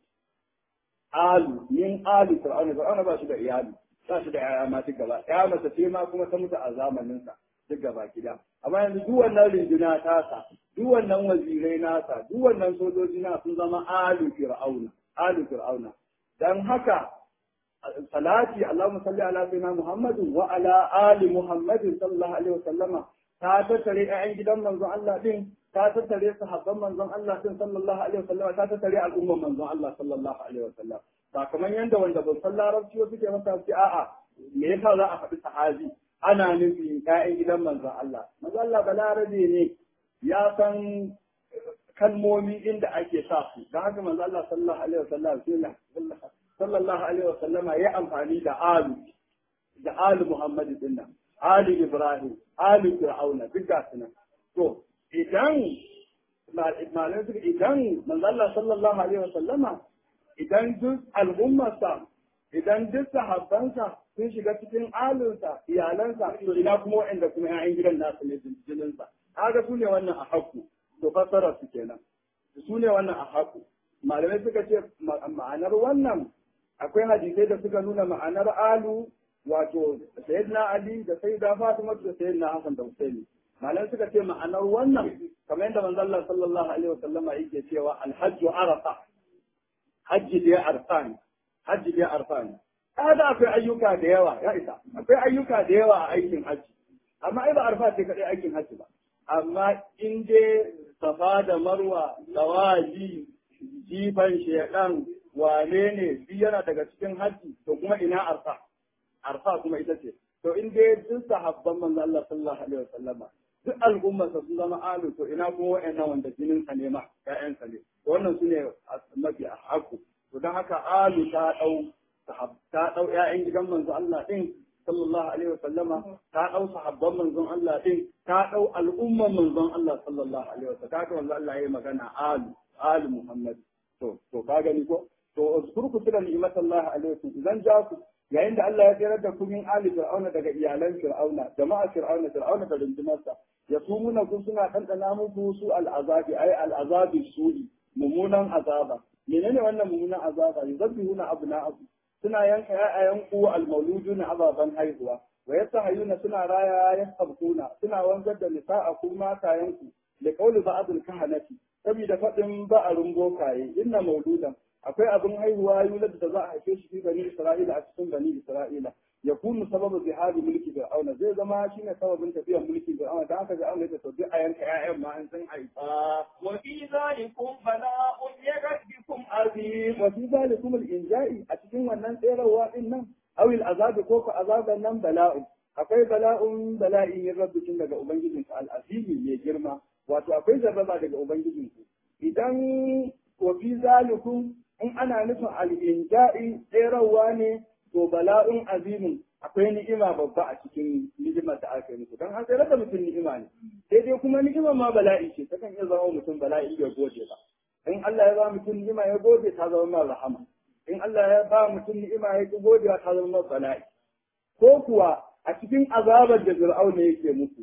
alu min ali fir'auna fir'auna ba shi da iyali ba shi da yaya ma duk gaba ya mace ce ma kuma ta mutu a zamanin sa duk gaba gida amma yanzu duk wannan rinjina tasa duk wannan wazirai nasa duk wannan sojoji na sun zama alu fir'auna alu fir'auna dan haka salati Allahumma salli ala sayyidina Muhammadin wa ala ali Muhammadin sallallahu alaihi wasallama ta tattare ƴaƴan gidan manzon Allah din ta tattare sahabban manzon Allah din sallallahu alaihi wasallama ta tattare al'umman manzon Allah sallallahu alaihi wasallam ba kamar yanda wanda ban san larabci wasu ke masa ce a'a me yasa za a faɗi sahabi ana nufi ƴaƴan gidan manzon Allah manzon Allah balarabe ne ya san kalmomi inda ake sa su don haka manzon Allah sallallahu alaihi wasallam sallallahu alaihi wasallama ya amfani da alu da alu Muhammadu dinnan Ali Ibrahim, Ali Fir'auna, duk ga su nan. To, idan malamai suka idan manzalla sallallahu alaihi wasallama idan duk al'ummarsa idan duk sahabbansa sun shiga cikin alinsa iyalansa to ina kuma waɗanda kuma ƴaƴan gidan nasu ne jininsa kaga su ne wannan a haku to fassara su kenan su ne wannan a haku malamai suka ce ma'anar wannan akwai hadisai da suka nuna ma'anar alu wato sayyidina Ali da sayyida Fatima da sayyidina Hassan da Husaini malan suka ce ma'anar wannan kamar yadda manzo Allah sallallahu alaihi wasallama yake cewa alhajju arafa hajji da arfan hajji da arfan kada akwai ayyuka da yawa ya isa akwai ayyuka da yawa a aikin hajji amma ai ba arfa ce kadai aikin hajji ba amma in dai safa da marwa tawaji jifan shedan wane ne shi yana daga cikin hajji to kuma ina arfa arfa kuma ita ce to in dai duk sahabban manzo Allah sallallahu alaihi wasallama duk al'ummar sun zama alu to ina kuma wa'annan wanda jinin sa ne ma ƴaƴan sa ne wannan su ne mafi haku to dan haka alu ta dau ta dau ƴaƴan gidan manzo Allah din sallallahu alaihi wasallama ta dau sahabban manzon Allah din ta dau al'ummar manzon Allah sallallahu alaihi wasallam ta manzo Allah yayi magana alu alu Muhammad to to ka gani ko to uzkurku tuna ni'matallahi alaikum idan ja ku yayin da Allah ya tsirar da kun ali fir'auna daga iyalan fir'auna jama'a fir'auna fir'auna da rundunarsa ya su muna kun suna ɗanɗana muku su al'azabi ai al'azabi su'i mummunan azaba menene wannan mummunan azaba yuzabbihuna abna'akum suna yanka ya'ayan ku al-mauluduna ababan haihuwa wa yastahayuna suna raya yasabkuna suna wanzar da nisa'akum matayanku da qauli ba'dul kahanati saboda faɗin ba'arun bokaye inna mauludan akwai abin haihuwa yulad da za a haife shi fi bani Isra'ila a cikin bani Isra'ila ya kunu sababu zihari mulki Fir'auna zai zama shine sababin tafiyar mulki Fir'auna da haka Fir'auna ya tafi a yanka ƴaƴan ma an san haifa wa fi zalikum bala'un yakadikum azim wa fi zalikum al-inja'i a cikin wannan tserawa din nan aw al-azab ko ko azaban nan bala'un akwai bala'un bala'in yin rabbikin daga ubangijinku al-azimi mai girma wato akwai jarraba daga ubangijinku idan wa fi zalikum in ana nufin al'inja'i tserawa ne to bala'un azimin akwai ni'ima babba a cikin ni'imar da aka yi musu don an tsere da mutum ni'ima ne sai dai kuma ni'imar ma bala'i ce ta kan iya zama mutum bala'i ya gode ba in Allah ya ba mutum ni'ima ya gode ta zama ma rahama in Allah ya ba mutum ni'ima ya ki godewa ta zama ma bala'i ko kuwa a cikin azabar da fir'auna yake musu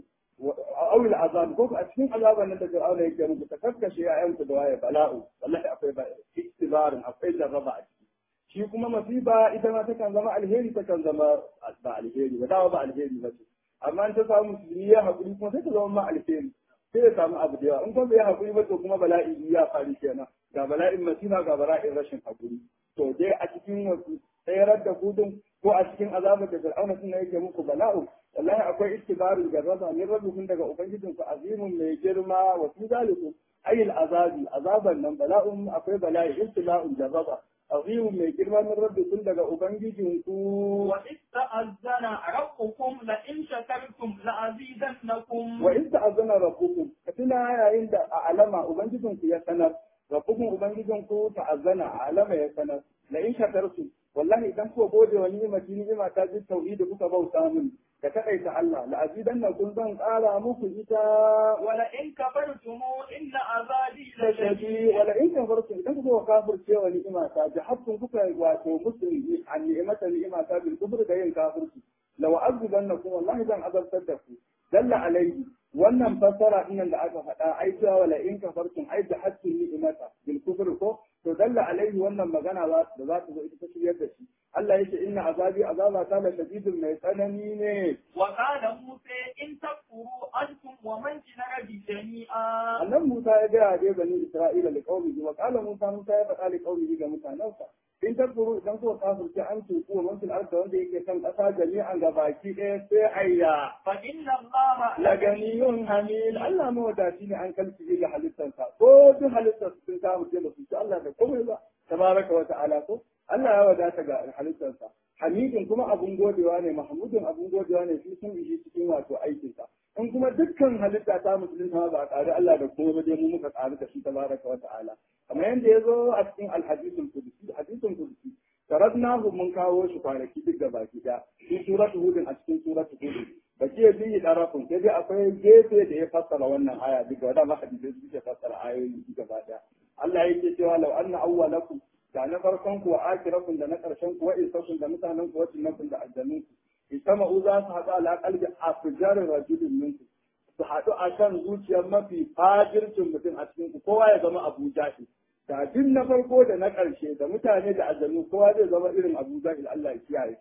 awil azab ko a cikin azaban nan da Fir'auna yake muku ta kakkashe ƴaƴanku da waye bala'u wallahi akwai ba istibarin akwai jarraba a ciki shi kuma masiba ita ma takan zama alheri takan zama ba alheri ba dawa ba alheri ba ce amma in ta samu musulmi ya haƙuri kuma sai ta zama ma alheri sai ya samu abu da yawa in kuma bai haƙuri ba to kuma bala'i ya faru kenan ga bala'in masifa ga bala'in rashin haƙuri to dai a cikin wasu tsayar da gudun ko a cikin azabar da fir'auna suna yake muku bala'u wallahi akwai istibarul jarraba min rabbikum daga ubangijin ku azimun mai girma wa fi zalikum ayil azabi azaban nan bala'un akwai bala'i istila'un jarraba azimun mai girma min rabbikum daga ubangijin ku wa ista'azzana rabbukum la in shakartum la azidannakum wa in ta'azzana rabbukum katina yayin da a alama ubangijin ku ya sanar rabbukum ubangijin ku ta'azzana a alama ya sanar la in shakartum wallahi idan kuka gode wa ni'imati ni'ima ta ji tauhidi kuka bauta min da kaɗaita Allah la azidanna kun zan ƙara muku ita wala in kafartum inna azabi la shadi shadid wala in kafartum idan kuka kafirce wa ni'ima ta jahabtum kuka wato musulmi an ni'imata ni'ima ta bil kufr da yin kafirci law azidannakum wallahi zan azabtar da ku dalla alaihi wannan fassara dinnan da aka faɗa ai cewa wala in kafartum ai jahabtum ni'imata bil kufr ko to dalla alaihi wannan magana za- da za ta zo ita ta shiryar da shi Allah yake inna azabi azaba ta la shadidun mai tsanani ne wa qala musa in takfuru antum wa man fil ardi jami'a annan Musa ya gaya dai bani Isra'ila li qaumihi wa qala Musa Musa ya faɗa li qaumihi ga mutanensa in takfuru idan kuka kafirce an tuku wa man fil ardi wanda yake kan ƙasa jami'an ga baki ɗaya sai ayya fa inna allaha la ganiyun hamil Allah mawadaci ne an kalci ga halittarsa ko duk halittar sun samu ce ba su ci Allah da komai ba tabaraka wa ta'ala ko Allah ya wadata ga halittarsa hamidin kuma abun godewa ne mahmudin abun godewa ne fi sun ishi cikin wato aikinsa in kuma dukkan halitta ta musulunta ma ba a ƙari Allah da kuma dai mu muka ƙari da shi tabaraka wa ta'ala kamar yadda ya zo a cikin alhadisul qudsi hadisul qudsi taradnahu mun kawo shi kwanaki duk da baki da shi suratu hudin a cikin suratu hudin ba ke biyi ɗarafin sai dai akwai gefe da ya fassara wannan aya duk da wadanda hadisai su ke fassara ayoyi duk gaba ɗaya Allah yake cewa law anna awwalakum da na farkon ku wa akirakum da na ƙarshen ku wa isakum da mutanen ku wa jinnakum da aljannun ku itama'u za su haɗu ala qalbi afjar rajulin minku su haɗu a kan zuciyar mafi fajircin mutum a cikin ku kowa ya zama Abu Jahil da duk na farko da na ƙarshe da mutane da aljannu kowa zai zama irin Abu Jahil Allah ya kiyaye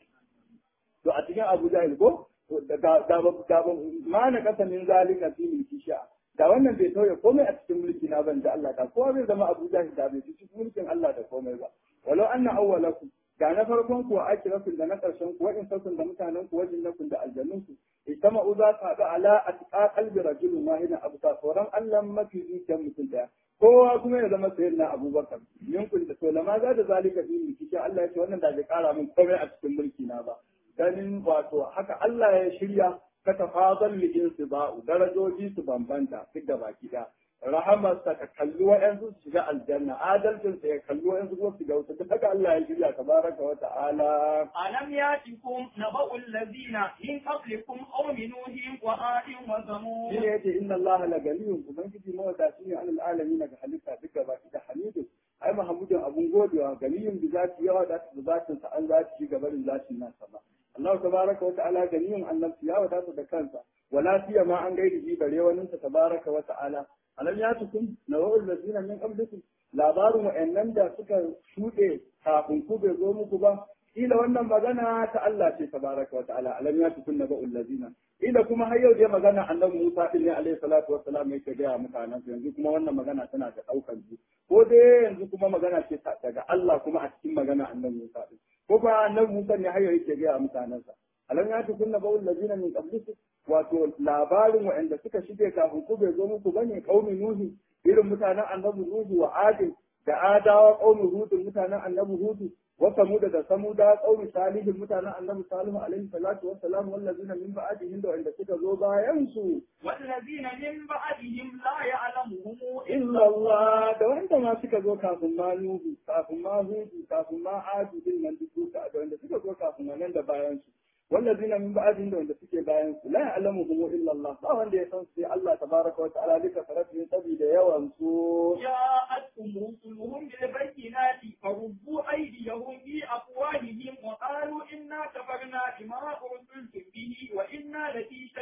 to a cikin Abu Jahil ko da da da ma na kasamin zalika fi mulki sha da wannan bai tauye komai a cikin mulki na ban da Allah da kowa zai zama Abu Jahil da bai ci cikin mulkin Allah da komai ba walau anna awwalakum da na farkon ku akirakum da na karshen ku wa'in sakun da mutanen ku wajin nakun da aljannun ku itama'u za su haɗu ala atqa qalbi rajulun wahidin abu ta tsoron Allah mafi zuciyar mutum daya kowa kuma ya zama sayyidina Abubakar minkun da to lama za da zalika fi mulki sha Allah ya ce wannan da bai kara min komai a cikin mulki na ba ganin wato haka Allah ya shirya ka tafazal li insiba'u darajoji su bambanta duk da baki da rahamarsa ka kalli wa'yansu su shiga aljanna adalcinsa ya kalli wa'yansu kuma su shiga wuta duk haka Allah ya shirya tabaraka wa ta'ala ألم يأتكم نبأ الذين من قبلكم قوم نوح وعاد shi وثمود ne yace inna Allah la ganiyun ubangiji mawadaci ne alal alamin ga halitta duk da baki da hamidu ai mahamudin abun godewa ganiyun bi zati yawa da da zatin sa an zati shi gabarin zatin nasa ba Allah tabaraka wa ta'ala ganiyun annabci ya wadata da kansa wala fiya ma an gaida shi bare wani sa tabaraka wa ta'ala alam yatukum nawa'ul ladina min qablikum labarin wa'annan da suka shuɗe kafin ku bai zo muku ba kila wannan magana ta Allah ce tabaraka wa ta'ala alam yatukum nawa'ul ladina ila kuma har yau dai magana annabi Musa din ne alaihi salatu wassalam yake ga mutanen su yanzu kuma wannan magana tana da daukar su ko dai yanzu kuma magana ce ta- daga Allah kuma a cikin magana annabi Musa din ko kuma annabi Musa ne har yau yake ga mutanen sa alam ya tukunna bawul ladina min qablikum wato labarin waɗanda suka shige kafin ku bai zo muku bane qaumi nuhi irin mutanen annabi nuhu wa adin da adawa qaumi hudun mutanen annabi hudu wa samuda da samuda qaumi salihin mutanen annabi salihu alaihi salatu wassalam wallazina min ba'dihim da wanda suka zo bayan su والذين من بعدهم لا يعلمهم illa Allah da wanda ma suka zo kafin ma nuhu kafin ma hudu kafin ma adu din nan duk duka da wanda suka zo kafin nan da bayan su wallazina min ba'dihim da wanda suke bayan su la ya'lamuhum illa Allah ba wanda ya san su sai Allah tabaraka wa ta'ala duka farafin sabida yawan su جاءتهم رسلهم بالبينات فردوا أيديهم في أفواههم وقالوا إنا كفرنا بما أرسلتم به وإنا لفي شك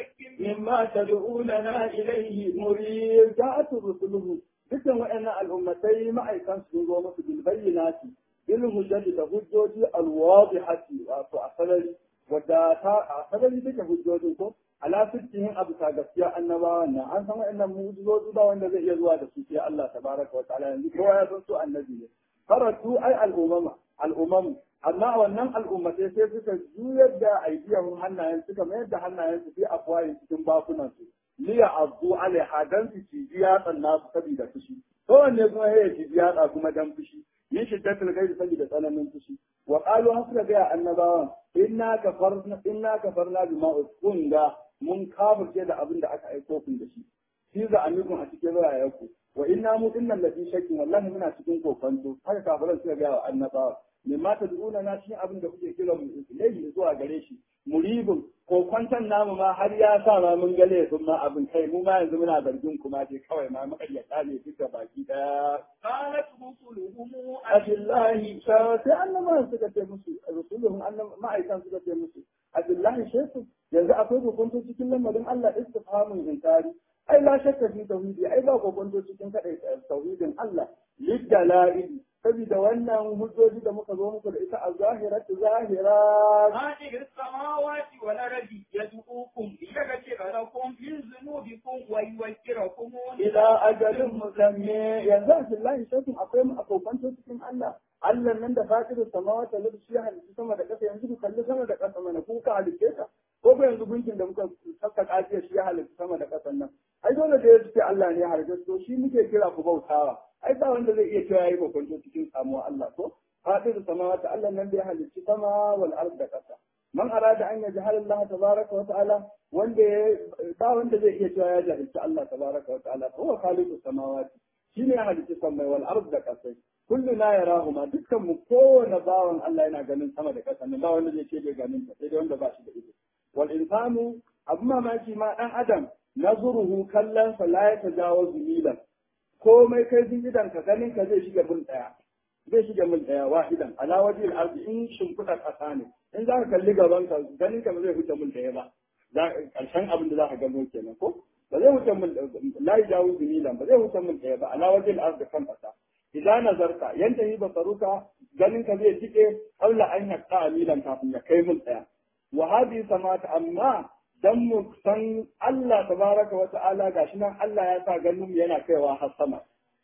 مما تدعوننا إليه مريب جاءت رسله dukkan waɗannan al'ummatai ma'aikan sun zo musu bil bayyinati bil hujjati da hujjoji alwadihati wato a sarari wadda ta a sarari take hujjojin ko ala sittihin abu ta gaskiya annabawan nan an san waɗannan mu'jizoji ba wanda zai iya zuwa da su sai Allah tabaraka wa ta'ala yanzu kowa ya san su annabi ne faratu ai al'umama al'umamu amma wannan al'ummatai sai suka juyar da aidiyan hannayen suka mayar da hannayen su fi afwayin cikin bakunan su liya azu alaiha dan su ci yatsan nasu saboda fushi kowanne kuma ya ci yatsa kuma dan fushi yin shiddatul gairi saboda tsananin fushi wa qalu har suka ga annabawan inna kafarna inna kafarna bima uskunga mun kafirce da abin da aka aiko kun da shi shi za amikun a cikin rayayenku wa inna mu dinnan lafi shakkin wallahi muna cikin kokonto haka kafiran suka ga wa annabawa mimma tad'una na cikin abin da kuke kira mu ilayhi zuwa gare shi muribin kokwanton namu ma har ya sa ma mun gale sun ma abin kai mu ma yanzu muna zargin kuma dai kawai ma makaryata ne duka baki daya قالت رسلهم abillahi sai annabawan suka ce musu rusuluhum ma'aikan suka ce musu abillahi shefu yanzu akwai kokonto cikin lamarin Allah istifhamun inkari ai la shakka fi tauhidi ai ba kokonto cikin kadai tauhidin Allah lidalail saboda wannan hujjoji da muka zo muku da ita a zahiratu zahira هذه السماوات والأرض يدعوكم ليغفر لكم من ذنوبكم ويوكركم ila ajalin musammi yanzu a billahi shakun akwai mu a kokonto cikin Allah Allah nan da fatirin samawata da shi ya halitta sama da ƙasa yanzu ku kalli sama da ƙasa mana ku ka halitte ta ko ko yanzu gunkin da muka saka kafiya shi ya halitta sama da ƙasan nan ai dole da ya ce Allah ne ya halitta to shi muke kira ku bautawa ai ba wanda zai iya cewa yayi kokonto cikin samuwa Allah ko fatirin samawata Allah nan da ya halitta sama wal ard da ƙasa man arada an yajhal Allah tabaraka wa ta'ala wanda ba wanda zai iya cewa ya jahilci Allah tabaraka wa ta'ala fa huwa khaliqus samawati shine ya halitta samai wal ard da ƙasa kullu na yarahuma dukkan mu kowane bawan Allah yana ganin sama da ƙasa nan ba wanda zai ce bai ganin ta sai dai wanda ba shi da ido wal insanu abu mamaki ma dan adam nazuruhu kallon sa la ya tajawazu milan komai kai jin idan ka ganin ka zai shiga mil daya zai shiga mil daya wahidan ala wajhi al ardi in shimfiɗa ƙasa ne in za ka kalli gaban ka ganin ka ba zai huta mil daya ba karshen abin da za ka gano kenan ko ba zai huta mil la yajawazu milan ba zai huta mil daya ba ala wajhi al ardi kan ƙasa idan nazarta yanta yi basaruka ganin ka zai tike aula an yakka amilan kafin ya kai mun tsaya wa hadi samata amma dan mu san Allah tabaraka wa ta'ala gashi nan Allah ya sa ganin mu yana kaiwa har sama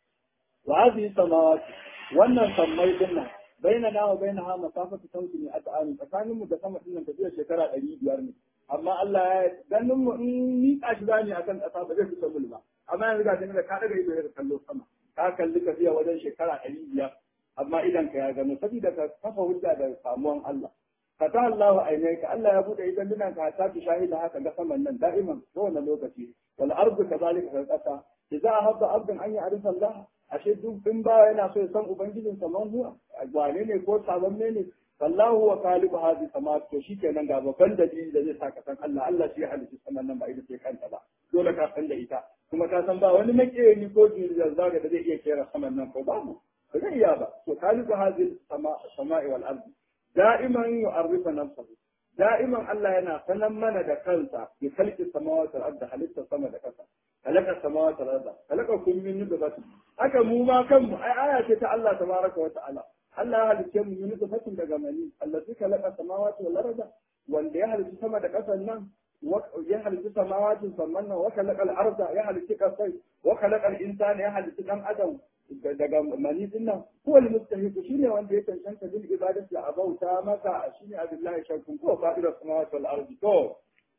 wa hadi samawati wannan sammai din nan baina na wa baina ha masafatu sauti ne a ta'ani tsakanin mu da sama din nan tafiya shekara 500 ne amma Allah ya ganin mu in ni kashi zani akan kasa ba zai fita mul ba amma yanzu ga da ka daga ido ya kallo sama ka kalli ka biya wajen shekara ɗari biyar amma idan ka ya gano saboda ka kafa hujja da samuwan Allah ka ta Allah ainai ka Allah ya bude idan dinan ka ta fi shahida haka ga saman nan da'iman kowane lokaci wal ardu kadhalika kal qasa idza habba abdan an ya'rifa Allah ashe duk in ba yana so ya san ubangijin sa man huwa wane ne ko sabon ne ne wallahu wa khaliqu hadhihi samawati to shikenan ga babban dalili da zai sa ka san Allah Allah shi ya halitta saman nan ba ita ce kanta ba dole ka san da ita kuma ka san ba wani makeri ko jirgin zaga da zai iya kera saman nan ko babu ba zai iya ba to khaliqu hadhihi samai wal ardi da'iman yu'arrifu nafsahu da'iman Allah yana sanan mana da kansa bi khalqi samawati wal ardi halitta sama da kasa khalaqa samawati wal ardi khalaqa kum min nutfatin haka mu ma kanmu ai aya ce ta Allah tabaraka wa ta'ala Allah ya halicce mu min nutfatin daga mani allazi khalaqa samawati wal ardi wanda ya halicci sama da kasan nan ya halitta samawatin sannan nan wa khalaqa al-arda ya halitta kasai wa khalaqa al-insana ya halitta dan adam daga mani din nan ko al mustahiq shine wanda ya cancanta bil ibadati a bauta masa shine abillahi shakun ko fa'idar samawati wal ardi to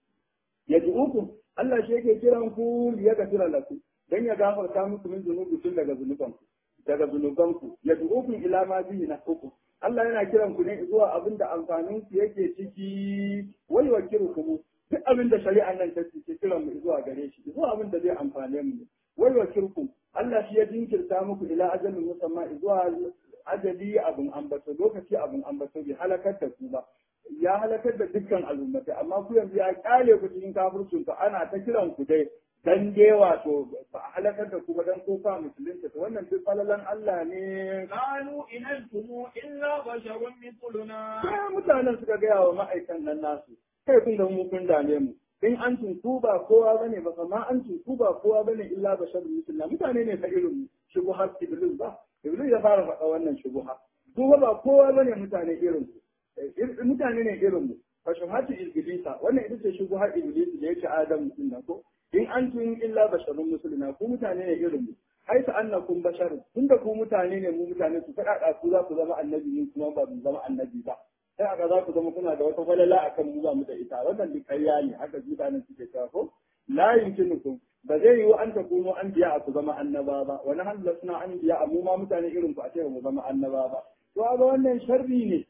yad'ukum Allah shi yake kiran ku ya gafira lakum dan ya gafarta muku min zunubi tun daga zunubanku daga zunubanku yad'ukum ila ma bihi nahukum Allah yana kiran ku ne zuwa abin da amfanin ku yake ciki wai wakirukum duk abin da shari'an nan ta ce kiran mu zuwa gare shi zuwa abin da zai amfane mu wai wakirukum Allah shi ya jinkirta muku ila ajalin musamman zuwa ajali abin ambato lokaci abin ambato bai halakar da ku ba ya halakar da dukkan al'ummatai amma ku yanzu ya kyale ku cikin kafircin ku ana ta kiran ku dai dan dai wato ba a halakar da ku ba dan ko fa musulunta to wannan duk falalan Allah ne قالوا إن أنتم إلا بشر مثلنا sai mutanen suka gaya wa ma'aikan nan nasu kai kun da mu kun dame mu in an ku ba kowa bane ba kuma an ku ba kowa bane illa basharun misluna mutane ne ta irin shubuhat iblis ba iblis ya fara faɗa wannan shubuha su ba kowa bane mutane irin ku mutane ne irin mu fa shubuhatu iblisa wannan ita ce shubuhar iblis da yake adam mutum na ko in antum illa basharun misluna ku mutane ne irin mu haisa annakum basharun tunda ku mutane ne mu mutane su faɗaɗa ku za ku zama annabi ne kuma ba mu zama annabi ba sai aka za ku zama kuna da wata falala akan mu ba mu da ita wannan duk ƙarya ne haka mutanen suke cewa ko la yumkinukum ba zai yiwu an ta kuno an biya a ku zama annaba ba wani hanzar suna an biya a mu ma mutane irin ku a ce mu zama annaba ba to ga wannan sharri ne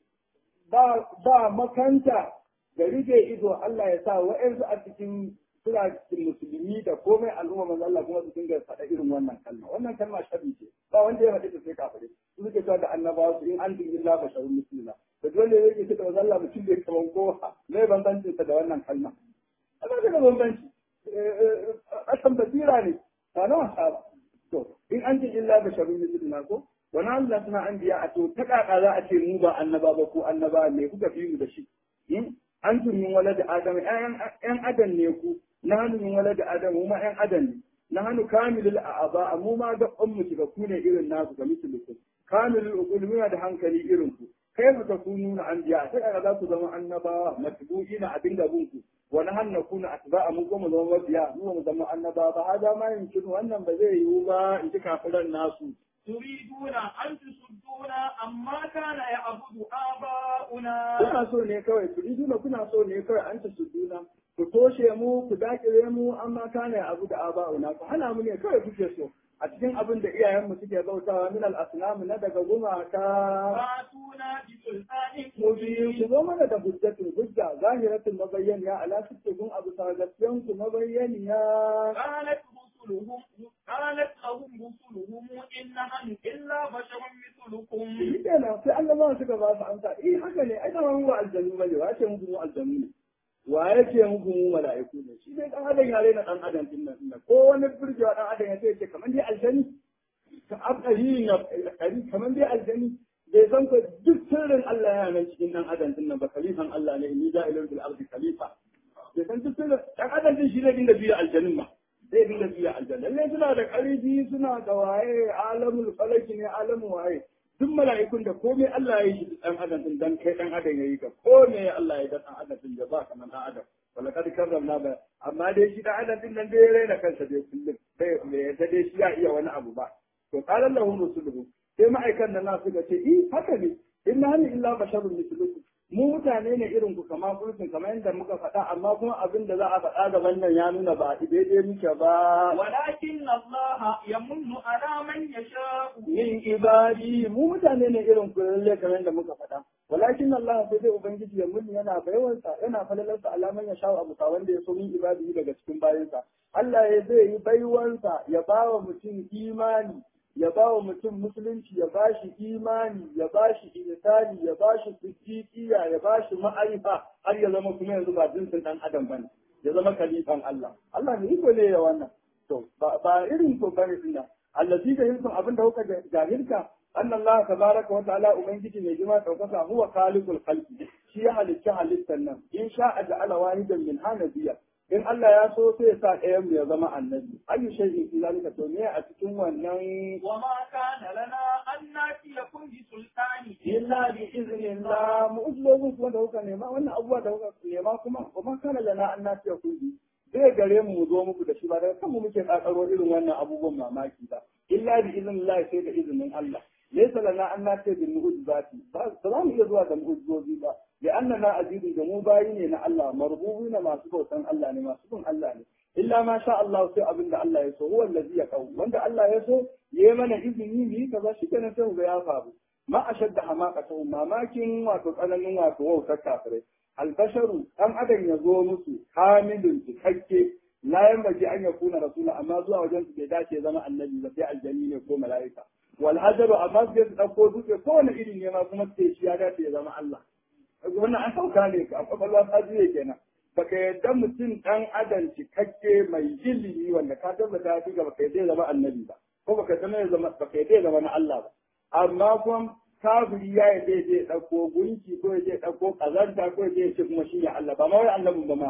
ba ba makanta da rike ido Allah ya sa wa'ansu a cikin suna cikin musulmi da komai al'umma manzo Allah kuma su dinga faɗa irin wannan kalma wannan kalma sharri ce ba wanda ya faɗi ta sai kafire su suke cewa da annabawa su in an din illa basharun muslima da dole ne yake da manzo Allah mutum da kaman kowa mai bambancin sa da wannan kalma Allah da bambanci asan basira ne ba na wasa ba to in an din illa basharun muslima ko wani Allah suna an biya a to ta kaka za a ce mu ba annaba ba ko annaba me kuka fi mu da shi an min wala da adam ƴan adam ne ku na hannu min wala da adam mu ma ƴan adam ne na hannu kamilul a'aba mu ma ga ummu shiga ku ne irin naku ga mislukum kamilul uqul muna da hankali irin ku kai fa takununa anbiya sai kaga za ku zama annabawa matbu'ina abin da bunku wa nahan nakuna atba'a mu kuma zama mabiya mu mu zama annabawa ba hada ma yin wannan ba zai yiwu ba in ji kafiran nasu تريدون أن تصدونا عما كان يعبد آباؤنا kuna so ne kawai turiduna kuna so ne kawai an ta suduna ku toshe mu ku dakire mu amma kana abu da aba'una ku hana mu ne kawai kuke so a cikin abin da iyayenmu suke bautawa min al-asnam na daga gumaka فاتونا بسلطان mubi ku مبين zo mana da hujjatin hujja zahiratin mabayyaniya ala sittikun abu sagasiyan ku mabayyaniya قالت رسلهم قالت لهم رسلهم إن نحن إلا بشر مثلكم shi kenan sai annabawan suka ba su amsa eh haka ne ai dama mu ba aljanu bane wa ce muku mu aljanu ne wa yake muku mu mala'iku ne shi dai dan adam ya raina dan adam din nan din ko wani burgewa dan adam ya ce ce kamar dai aljani ka abdari na kari kamar dai aljani bai san ko duk sirrin Allah yana nan cikin dan adam din nan ba khalifan Allah ne ni ja'ilun bil ardi khalifa bai san duk sirrin dan adam din shi ne dinga biya aljanin ma zai dinga biya aljanna lallai suna da ƙarfi suna da waye alamul falaki ne alamu waye duk mala'ikun da komai Allah ya yi dan adam din dan kai dan adam yayi ka komai Allah ya yi dan adam din da ba kamar dan adam wala kad karramna ba amma dai shi dan adam din nan dai raina kansa dai kullum bai bai yadda dai shi ya iya wani abu ba to qala lahum rusuluhum sai ma'aikan nan nasu ga ce eh haka ne inna hal illa basharun mislukum mu mutane ne irin ku kamar kulkin kamar yadda muka faɗa amma kuma abin da za a faɗa gaban nan ya nuna ba daidai muke ba ولكن الله يمن على من يشاء min ibadi mu mutane ne irin ku lalle kamar yadda muka faɗa walakin Allah sai dai ubangiji ya mun yana baiwarsa yana falalarsa alaman ya shawo abu wanda ya so min ibadi daga cikin bayansa Allah ya zai yi baiwarsa ya ba wa mutum imani ya ba wa mutum musulunci ya ba shi imani ya ba shi ihsani ya ba shi siddiqiya ya ba shi ma'arifa har ya zama kuma yanzu ba jinsin dan adam bane ya zama kalifan Allah Allah ne iko ne ya wannan to ba ba irin ko bane din nan allazi da yin abin da kuka jahilka anna Allah tabaraka wa ta'ala ubangiji mai jima daukaka huwa khaliqul khalqi shi ya halitta halittan nan in sha'a ja'ala wahidan min hanabiya in Allah ya so sai ya sa ɗayan mu ya zama annabi ayu shay'in fi zalika to me a cikin wannan وما كان لنا أن نأتيكم بسلطان illa bi iznillah mu'ujizozin kuma da kuka nema wannan abubuwa da kuka nema kuma kuma kana lana an nafiya kulli zai gare mu mu zo muku da shi ba daga kanmu muke kakaro irin wannan abubuwan mamaki ba illa bi iznillah sai da izinin Allah laysa lana an nafiya bil mu'jizati ba ba za mu iya zuwa da mu'jizozi ba li annana azizun da mu bayi ne na Allah marbubuna masu bautan Allah ne masu bin Allah ne illa ma sha Allah sai abin da Allah ya so huwa allazi yaqau wanda Allah ya so yayi mana izini mu yi kaza shi kenan sai mu ga ya faru ma ashadda hamaqatu mamakin wato tsananin wato wautar kafirai albasharu dan adam ya zo musu kamilun cikakke la yanbaghi an yakuna rasula amma zuwa wajen su bai dace ya zama annabi ba sai aljani ne ko mala'ika wal hajaru amma sai su dauko dutse kowane iri ne ma kuma sai shi ya dace ya zama Allah wannan an sauka ne a kwakwalwa ta juye kenan baka yadda mutum dan adam cikakke mai ilimi wanda ka tabbata ya fi ga baka yadda ya zama annabi ba ko baka yadda ya zama baka yadda ya zama na Allah ba amma kuma kafiri ya yi zai je ɗauko gunki ko ya je ɗauko ƙazanta ko ya je ce kuma shi ne Allah ba ma wai annabin ba ma ko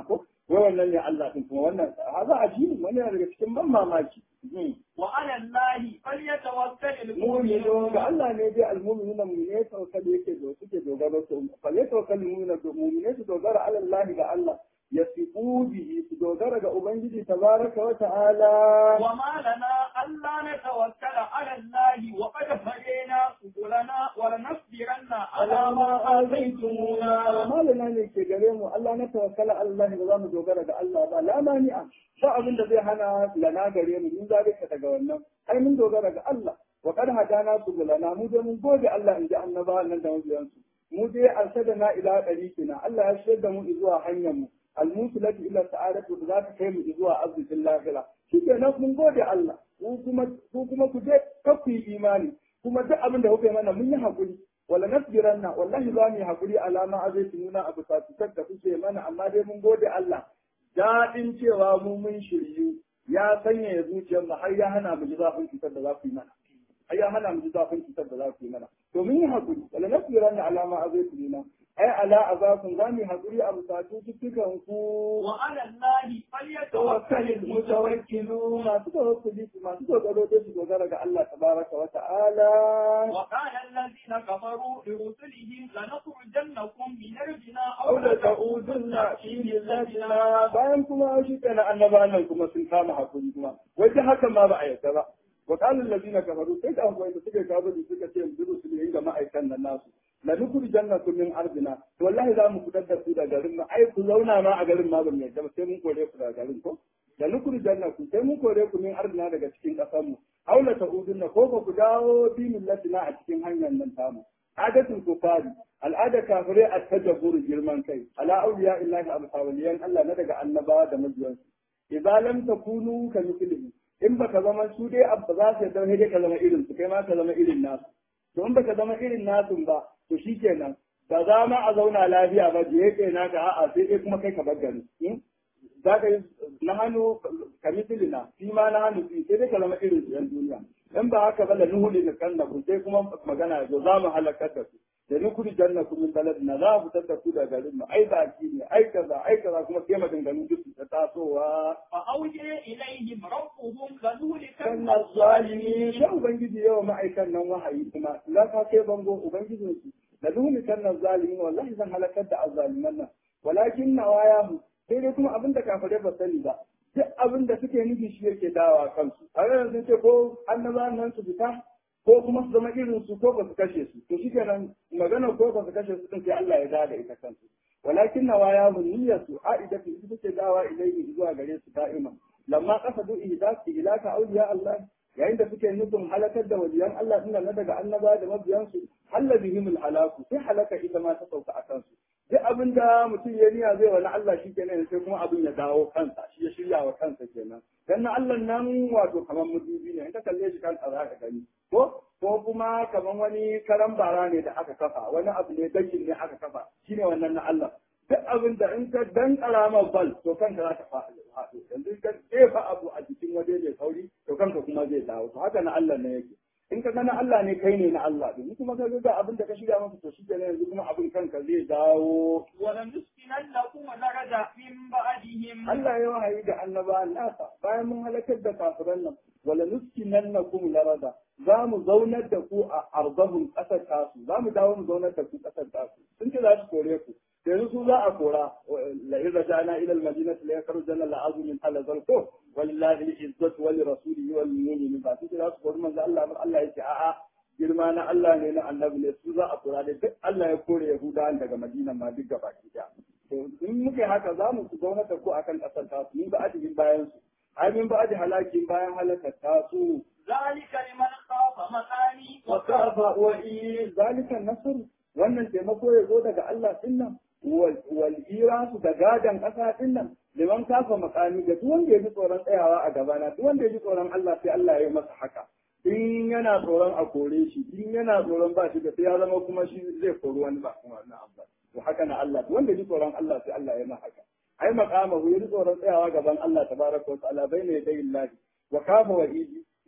wai wannan ne Allah din kuma wannan haza ajibi wannan daga cikin ban mamaki وعلى الله فليتوكل mu'minu المؤمنون ga Allah ne dai almu'minuna mu'mine tawakkali yake da suke dogaro su fa ya tawakkal mu'mina to mu'mine su dogara ala Allah ga Allah yasifu bihi su dogara ga ubangiji tabaraka wa ta'ala وما لنا ألا نتوكل على الله وقد هدينا سبلنا ولنصبرن على ما آذيتمونا malana ne ke gare mu Allah na tawakkala Allah ba za mu dogara ga Allah ba la mani'a ba abin da zai hana lana gare mu mun zalika daga wannan ai mun dogara ga Allah wa qad hadana subulana mu dai mun gode Allah in ji annaba nan da mabiyan su mu dai arsadana ila dariqina Allah ya shirya da mu zuwa hanyar mu almusilati ila sa'adatu da za ta kai mu zuwa arzikin lahira shikenan mun gode Allah ku kuma ku kuma ku je kafu imani kuma duk abin da kuke mana mun yi hakuri wala nasbiranna wallahi za mu yi hakuri alama azai nuna abu satutar da kuke mana amma dai mun gode Allah daɗin cewa mu mun shiryu ya sanya ya zuciyar mu har ya hana mu ji zafin cutar da za ku yi mana har ya hana mu ji zafin cutar da za ku yi mana to mun yi hakuri wala nasbiranna alama azai nuna ai ala azakun za mu yi hakuri a busatu cikin ku وعلى الله فليتوكل tawakkalil المتوكلون mutawakkilun masu tawakkuli masu dogaro dai su dogara ga Allah tabaraka wa ta'ala وقال الذين كفروا لرسلهم لنخرجنكم من أرضنا أو لتعودن في ملتنا bayan kuma shi kana annaba nan kuma sun kama hakuri kuma wajen haka ma ba a yarda ba wa qala allazina kafaru sai ka akwai da suka kawo da suka ce mu rusul ga ma'aikan nan nasu la nukhrijannakum min ardina to wallahi za mu fitar da ku da garin mu ai ku zauna ma a garin ma ba mu yarda ba sai mun kore ku daga garin ko la nukhrijannakum sai mun kore ku min ardina daga cikin kasar mu aw la ta'udunna ko ba ku dawo bi millatina a cikin hanyar nan tamu adatul kufari al'ada kafirai a tajabbur girman kai ala auliya illahi amsawaliyan Allah na daga annabawa da mabiyansu idza lam takunu ka mithlihi in baka zama su dai abba za su yarda dai ka zama irin su kai ma ka zama irin nasu to in baka zama irin nasu ba to shikenan ba za ma a zauna lafiya ba je kai naka a'a sai dai kuma kai ka bar gari za ka yi na hannu ka mitilina shi ma na hannu sai dai ka zama irin su yan duniya in ba haka ba la nuhuli da kan ku sai kuma magana zo za mu halakar da su da nukuri janna ku min baladina za mu fitar da ku da garin mu ai baki ne ai kaza ai kaza kuma sai maganganu duk su ta tasowa فأوجه إليهم ربهم kan لنهلكن zalimi الظالمين sai ubangiji yawa ma'aikan nan wahayi kuma za ka kai bango ubangijin su da nuni kan zalimi wallahi zan halakar da azzaliman nan walakin nawayahu sai dai kuma abin da kafare ba sani ba duk abin da suke nufi shi yake dawa kansu a yanzu sun ce ko annabawan nan su fita ko kuma su zama irin su ko ba su kashe su to shi kenan magana ko ba su kashe su din sai Allah ya da ita kansu walakin nawayahu niyyatu a'idatu ita ce dawa ilayhi zuwa gare su da'ima lamma qasadu ihdasi ilaka awliya Allah yayin da suke nufin halakar da waliyan Allah din na daga annaba da mabiyansu halla bihim halaku sai halaka ita ma ta sauka a kansu duk abin da mutum ya niya zai wani Allah shi kenan sai kuma abin ya dawo kansa shi ya shirya wa kansa kenan dan na Allah nan wato kamar mudubi ne in ka kalle shi kansa za ka gani ko ko kuma kamar wani karan bara ne da aka kafa wani abu ne dakin ne aka kafa shine wannan na Allah duk abin da in ka dan karamar bal to kanka za ta faɗo yanzu ka jefa abu a jikin waje mai sauri to kanka kuma zai dawo to haka na Allah ne yake in ka gana Allah ne kai ne na Allah din kuma ka ga abin da ka shirya masa to shi kenan yanzu kuma abin kanka zai dawo ولنسكننكم الأرض من بعدهم Allah ya wahayi da annaba nasa bayan mun halakar da kafiran nan wala nuskinannakum larada za mu zaunar da ku a arzahun ƙasar tasu za mu dawo mu zaunar da ku ƙasar tasu sun ce za su kore ku yanzu su za a kora la idza ja'na ila al madinati la yakhrujanna la azu min ala zalko wallahi al izzatu wa li rasulihi wal mu'minin ba su ce za su kori manzo Allah ba Allah yake a'a girma na Allah ne na annabi ne su za a kora da duk Allah ya kore Yahudawan daga Madina ma duk gaba ki da to in muke haka za mu zauna da ku akan ƙasar tasu min ba adibin bayan su ai min ba adi halakin bayan halakar tasu ذلك لمن خاف مقامي وخاف وإي ذلك النصر wannan taimako ya zo daga Allah dinnan wal irasu da gadan ƙasa dinnan liman kafa makami da duk wanda ya ji tsoron tsayawa a gabana duk wanda ya ji tsoron Allah sai Allah ya yi masa haka in yana tsoron a kore shi in yana tsoron ba shi da sai ya zama kuma shi zai kori wani ba kuma na Allah to haka na Allah duk wanda ya ji tsoron Allah sai Allah ya yi masa haka ai makamahu ya ji tsoron tsayawa gaban Allah tabaraka wa ta'ala bayna yadayi Allah wa kafa wa idi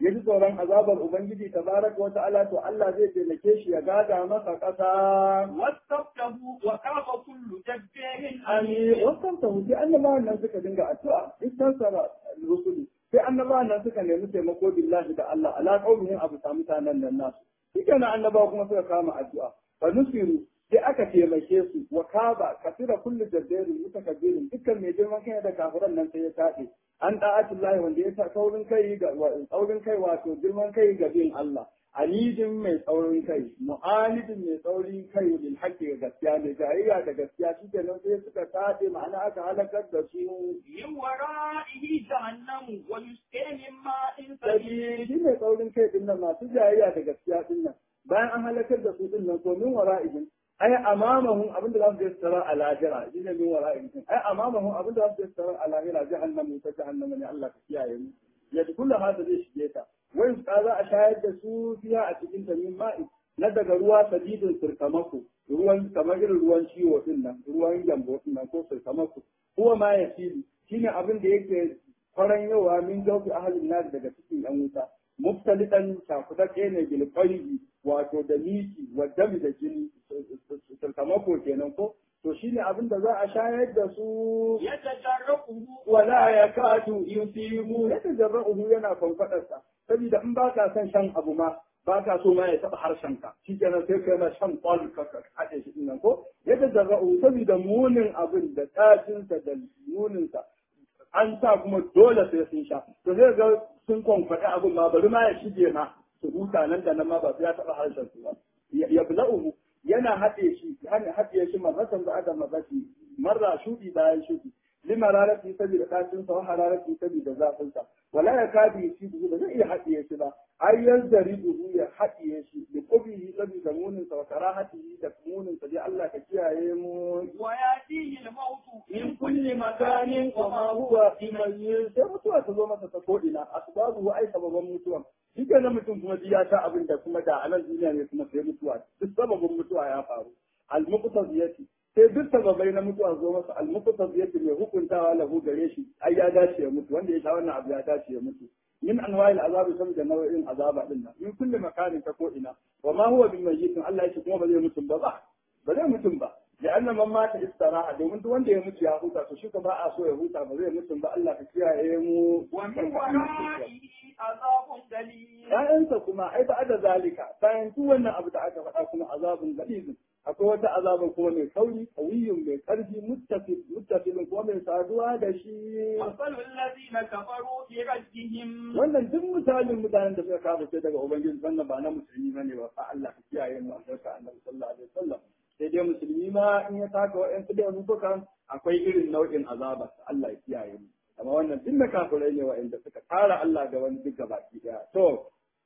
ya ji tsoron azabar ubangiji tabaraka wa ta'ala to Allah zai taimake shi ya gada masa ƙasa واستفتحوا وخاب كل جبار ani عنيد wasan ta wuce annabawan nan suka dinga addu'a istansara rusuli sai annabawan nan suka nemi taimako billahi da Allah ala qaumihim abu ta mutanen nan nasu shikenan annabawa kuma suka kama addu'a fa nusiru sai aka taimake su wa kaba kasira kullu jabbarin mutakabbirin dukkan mai girman kai da kafiran nan sai ya taɗe an da'atullahi wanda ya sa saurin kai ga saurin kai wato girman kai ga bin Allah anidin mai tsaurin kai mu'anidin mai tsaurin kai lil haqqi ga gaskiya ne jayayya da gaskiya shikenan sai suka taɗe ma'ana aka halakar da su من ورائه جهنم ويسقى من ماء سبيل sabili shi mai tsaurin kai din nan masu jayayya da gaskiya din nan bayan an halakar da su din nan to min wara'ihim ai amamahum abinda za su je su tarar a lahira shi ne min wara'ihim ai amamahum abinda za su je su tarar a lahira jahannamu ta jahannama ne Allah ka kiyaye mu ya dukula hada zai shige ta wai su za a shayar da su fiya a cikin ta min ma'i na daga ruwa sadidin sirkamako ruwan kamar irin ruwan ciwo din nan ruwan gyambo din nan ko sirkamako huwa ma ya fili shine abin da yake kwaran yawa min jaufi ahalin nar daga cikin yan wuta muftalitan cakudakke ne bil qalbi wato da miki wa dami da jini sirkamako kenan ko to shine abin da za a shayar da su يتجرؤه wala ya katu yusibu ya tajarra'uhu yana kwanfadarsa saboda in ba ka son shan abu ma ba ka so ma ya taɓa harshenka shi kenan sai kai na shan kwal ka ka haɗe shi nan ko ya tajarra'uhu saboda munin abin da tashinsa da muninsa an sa kuma dole sai sun sha to zai ga sun kwankwaɗi abin ma bari ma ya shige ma su huta nan da nan ma ba su ya taɓa harshen su ba ya bula'uhu yana haɗe shi yana haɗe shi mazatan da adam mazaki marra shuɗi bayan shuɗi lima rarati saboda ɗacin sa wa hararati saboda zafin sa wala ya kadi shi ba zai iya haɗiye shi ba ai yanzari duhu ya haɗiye shi da kubihi saboda munin sa wa karahatihi da munin sa dai Allah ka kiyaye mu ويأتيه الموت in kulli makanin wa ma huwa imayyin sai mutuwa ta zo masa ta ko'ina asbabu ai sababan mutuwa shi ke mutum kuma ji ya ta abin da kuma da anan duniya ne kuma sai mutuwa duk sababin mutuwa ya faru al-muqtadiyati sai duk sababai na mutuwa zo masa al-muqtadiyati mai hukuntawa lahu gare shi ai ya dace ya mutu wanda ya sha wannan abu ya dace ya mutu min anwa'il azabi saboda nau'in azaba din nan min kulli makanin ta ko'ina wa ma huwa bimayyitin Allah ya ce kuma ba zai mutum ba ba ba zai mutum ba لأن من مات استراحة domin duk wanda ya mutu ya huta to shi ko ba a so ya huta ba zai mutum ba Allah ka kiyaye mu ومن ورائه عذاب دليل ƴaƴansa kuma ai ba da zalika bayan duk wannan abu da aka faɗa kuma azabun galizin akwai wata azaba kuma mai kauri kawiyyun mai ƙarfi muttafil muttafilin kuma mai saduwa da shi مثل الذين كفروا برجهم wannan duk misalin mutanen da suka kafa sai daga ubangiji wannan ba na musulmi bane ba fa Allah ka kiyaye mu albarka annabi sallallahu alaihi wasallam sai dai musulmi ma in ya taka wa'yansu da rufukan akwai irin nau'in azaba Allah ya kiyaye mu amma wannan duk na kafirai ne wa'anda suka tara Allah da wani duk gabaki daya to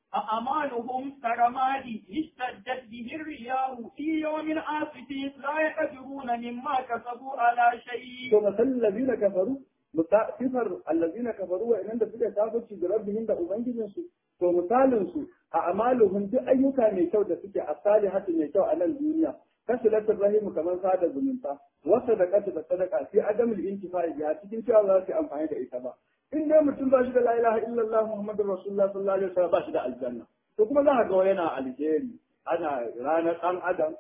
أعمالهم كرماد اشتدت به الرياح في يوم عاصف لا يقدرون مما كسبوا على شيء to masal ladina kafaru sifar allazina kafaru wa'annan da suka kafirci da rabbihim da ubangijin su to misalin su a amaluhum duk ayyuka mai kyau da suke asalihatu mai kyau a nan duniya kasilatul rahimu kamar sada zumunta wasa da da sadaka sai adamul intifa'i biya cikin cewa za su yi amfani da ita ba in dai mutum ba shi da la ilaha illallah muhammadur rasulullah sallallahu alaihi wasallam ba shi da aljanna to kuma za ka ga yana alheri ana ranar dan adam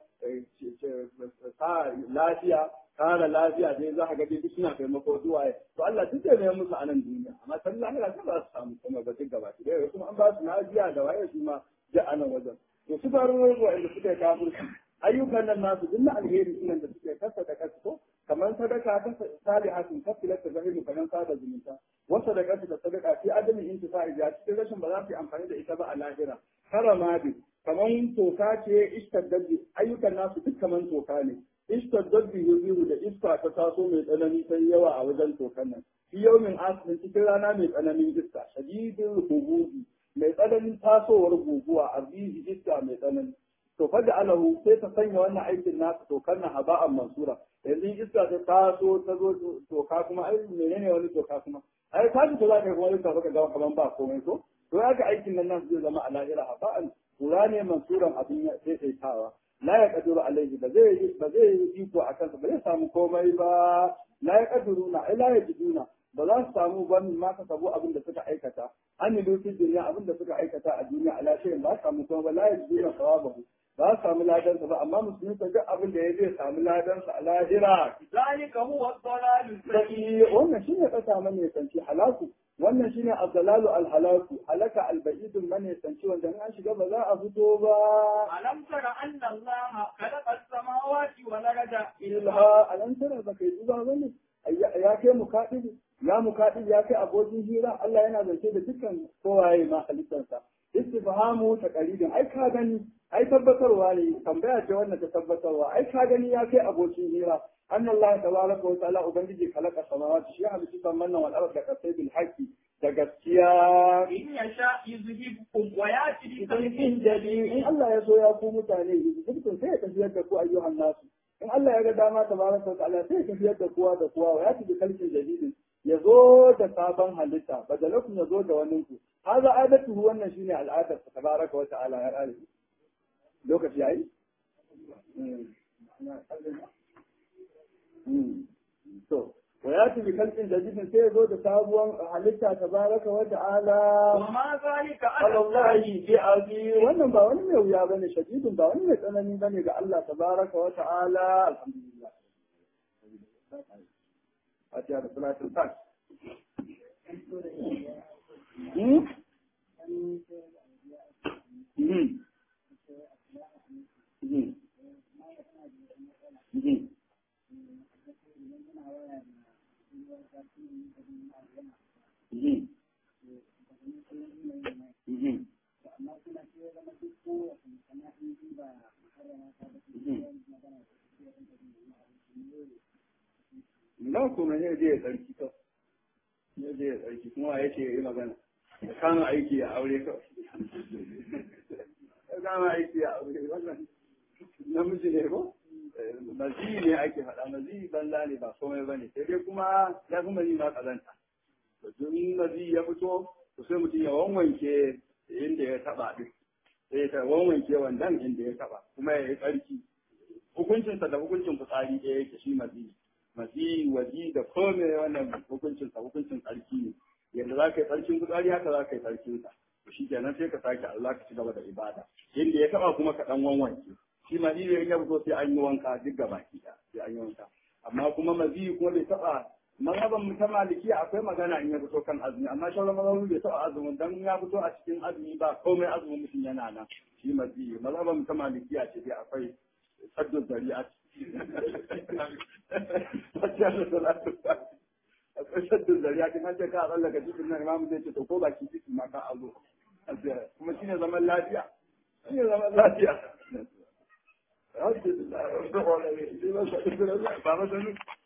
sa lafiya kara lafiya dai za ka ga dai suna taimako zuwa to Allah duk zai mai musu a nan duniya amma san lahira sai ba su samu kuma ba duk gaba ɗaya kuma an ba su lafiya da waye su ma da a nan wajen to su faru wa'anda suka yi kafirci ayyukan nan nasu duk na alheri sunan da suke kasa da kasa ko kamar sadaka ta salihatun kafilat ta zahiru kamar sada zumunta wasa da kasa da sadaka fi adamin intifa'i ya cikin rashin ba za su yi amfani da ita ba a lahira karama bi kamar toka ce istaddadi ayyukan nasu duk kamar toka ne istaddadi yuziru da iska ta taso mai tsanani sai yawa a wajen tokan nan fi yaumin asirin cikin rana mai tsananin iska shadidin hububi mai tsananin tasowar guguwa arzihi iska mai tsanani to fa da alahu sai ta sanya wannan aikin nasu tokar na haba'an mansura yanzu iska ta taso ta zo toka kuma ai menene wani toka kuma ai ta ji za ka kuma yin tafi ka ga kaman ba komai ko to ya ga aikin nan nasu zai zama a lahira haba'an kura ne mansuran abin ya tsaitawa la ya kaduru alaihi ba zai ba zai yi iko a kansa ba zai samu komai ba la ya kaduru na ai la ya jiduna ba za su samu ba ma ka sabo abin da suka aikata an yi lokacin duniya abin da suka aikata a duniya a lafiyar ba su samu kuma ba la ya duniya sawabahu ba su samu ladansa ba amma musulmi ka duk abin da ya zai samu ladansa a lahira ذلك هو الضلال sai wannan shine kasa mane sanci halaku wannan shine abdalalu alhalaku halaka albaidun mane sanci wanda in an shiga ba za a fito ba ألم تر أن الله خلق السماوات والأرض ilha alam tara ba kai duba bane ya kai mukadibi ya mukadibi ya kai abokin hira Allah yana zance da dukkan kowaye ma halittarsa istifhamu taqalidin ai ka gani ai tabbatarwa ne tambaya ce wannan ta tabbatarwa ai ka gani ya kai abokin hira anna Allah tabaraka wa ta'ala ubangiji khalaqa samawati shi halitta samanna wal arda kasai bil haqqi da gaskiya إن يشاء يذهبكم ويأتي idan بخلق in jadi in Allah ya so ya ku mutane dukkan sai ya tafiyar da ku ayyuhan nasu in Allah ya ga dama tabaraka wa ta'ala sai ya tafiyar da kowa da kowa ya tafi kalkin jadidin ya zo da sabon halitta badalakum ya zo da wani ku haza adatu wannan shine al'adar sa tabaraka wa ta'ala ya kare lokaci yayi to wa ya tafi kalkin jadidin sai ya zo da sabuwar halitta tabaraka wa ta'ala وما ذلك على الله Allahi bi aziz wannan ba wani mai wuya bane shadidin ba wani mai tsanani bane ga Allah tabaraka wa ta'ala alhamdulillah Fatiha da salatul fat Hmm? Hmm. Hmm. Hmm. Hmm. Mhm. Na kuma ne je ya tsarki to. Ne je ya tsarki kuma ya ce ya yi magana. Ya kama aiki a aure kawai. Ya kama aiki a aure wannan namiji ne ko? Mazi ne ake faɗa mazi banza ne ba komai ba ne. Sai dai kuma ya fi mazi ma ƙazanta. Domin mazi ya fito to sai mutum ya wanwanke inda ya taba din sai ya wanwanke wandan inda ya taba kuma ya yi tsarki hukuncinsa da hukuncin fitsari ɗaya yake shi mazi mazi waji da kome wannan hukuncinsa hukuncin tsarki ne yadda za ka yi tsarkin fitsari haka za ka yi tsarkinsa to shi kenan sai ka sake Allah ka ci gaba da ibada inda ya taba kuma ka dan wanwanke shi mazi ne ya fito sai an yi wanka duk gaba ki sai an yi wanka amma kuma mazi kuma bai taba mazhaban mu ta maliki akwai magana in ya fito kan azumi amma shauran mazhabin bai taɓa azumin dan ya fito a cikin azumi ba komai azumin mutum yana nan shi mazi mazhaban mu ta maliki a ce dai akwai saddu zari'a akwai saddu zari'a kin an ce ka tsallaka cikin nan imamu zai ce to ko baki cikin ma ka azo kuma shine zaman lafiya shine zaman lafiya Alhamdulillah, ba ma sanu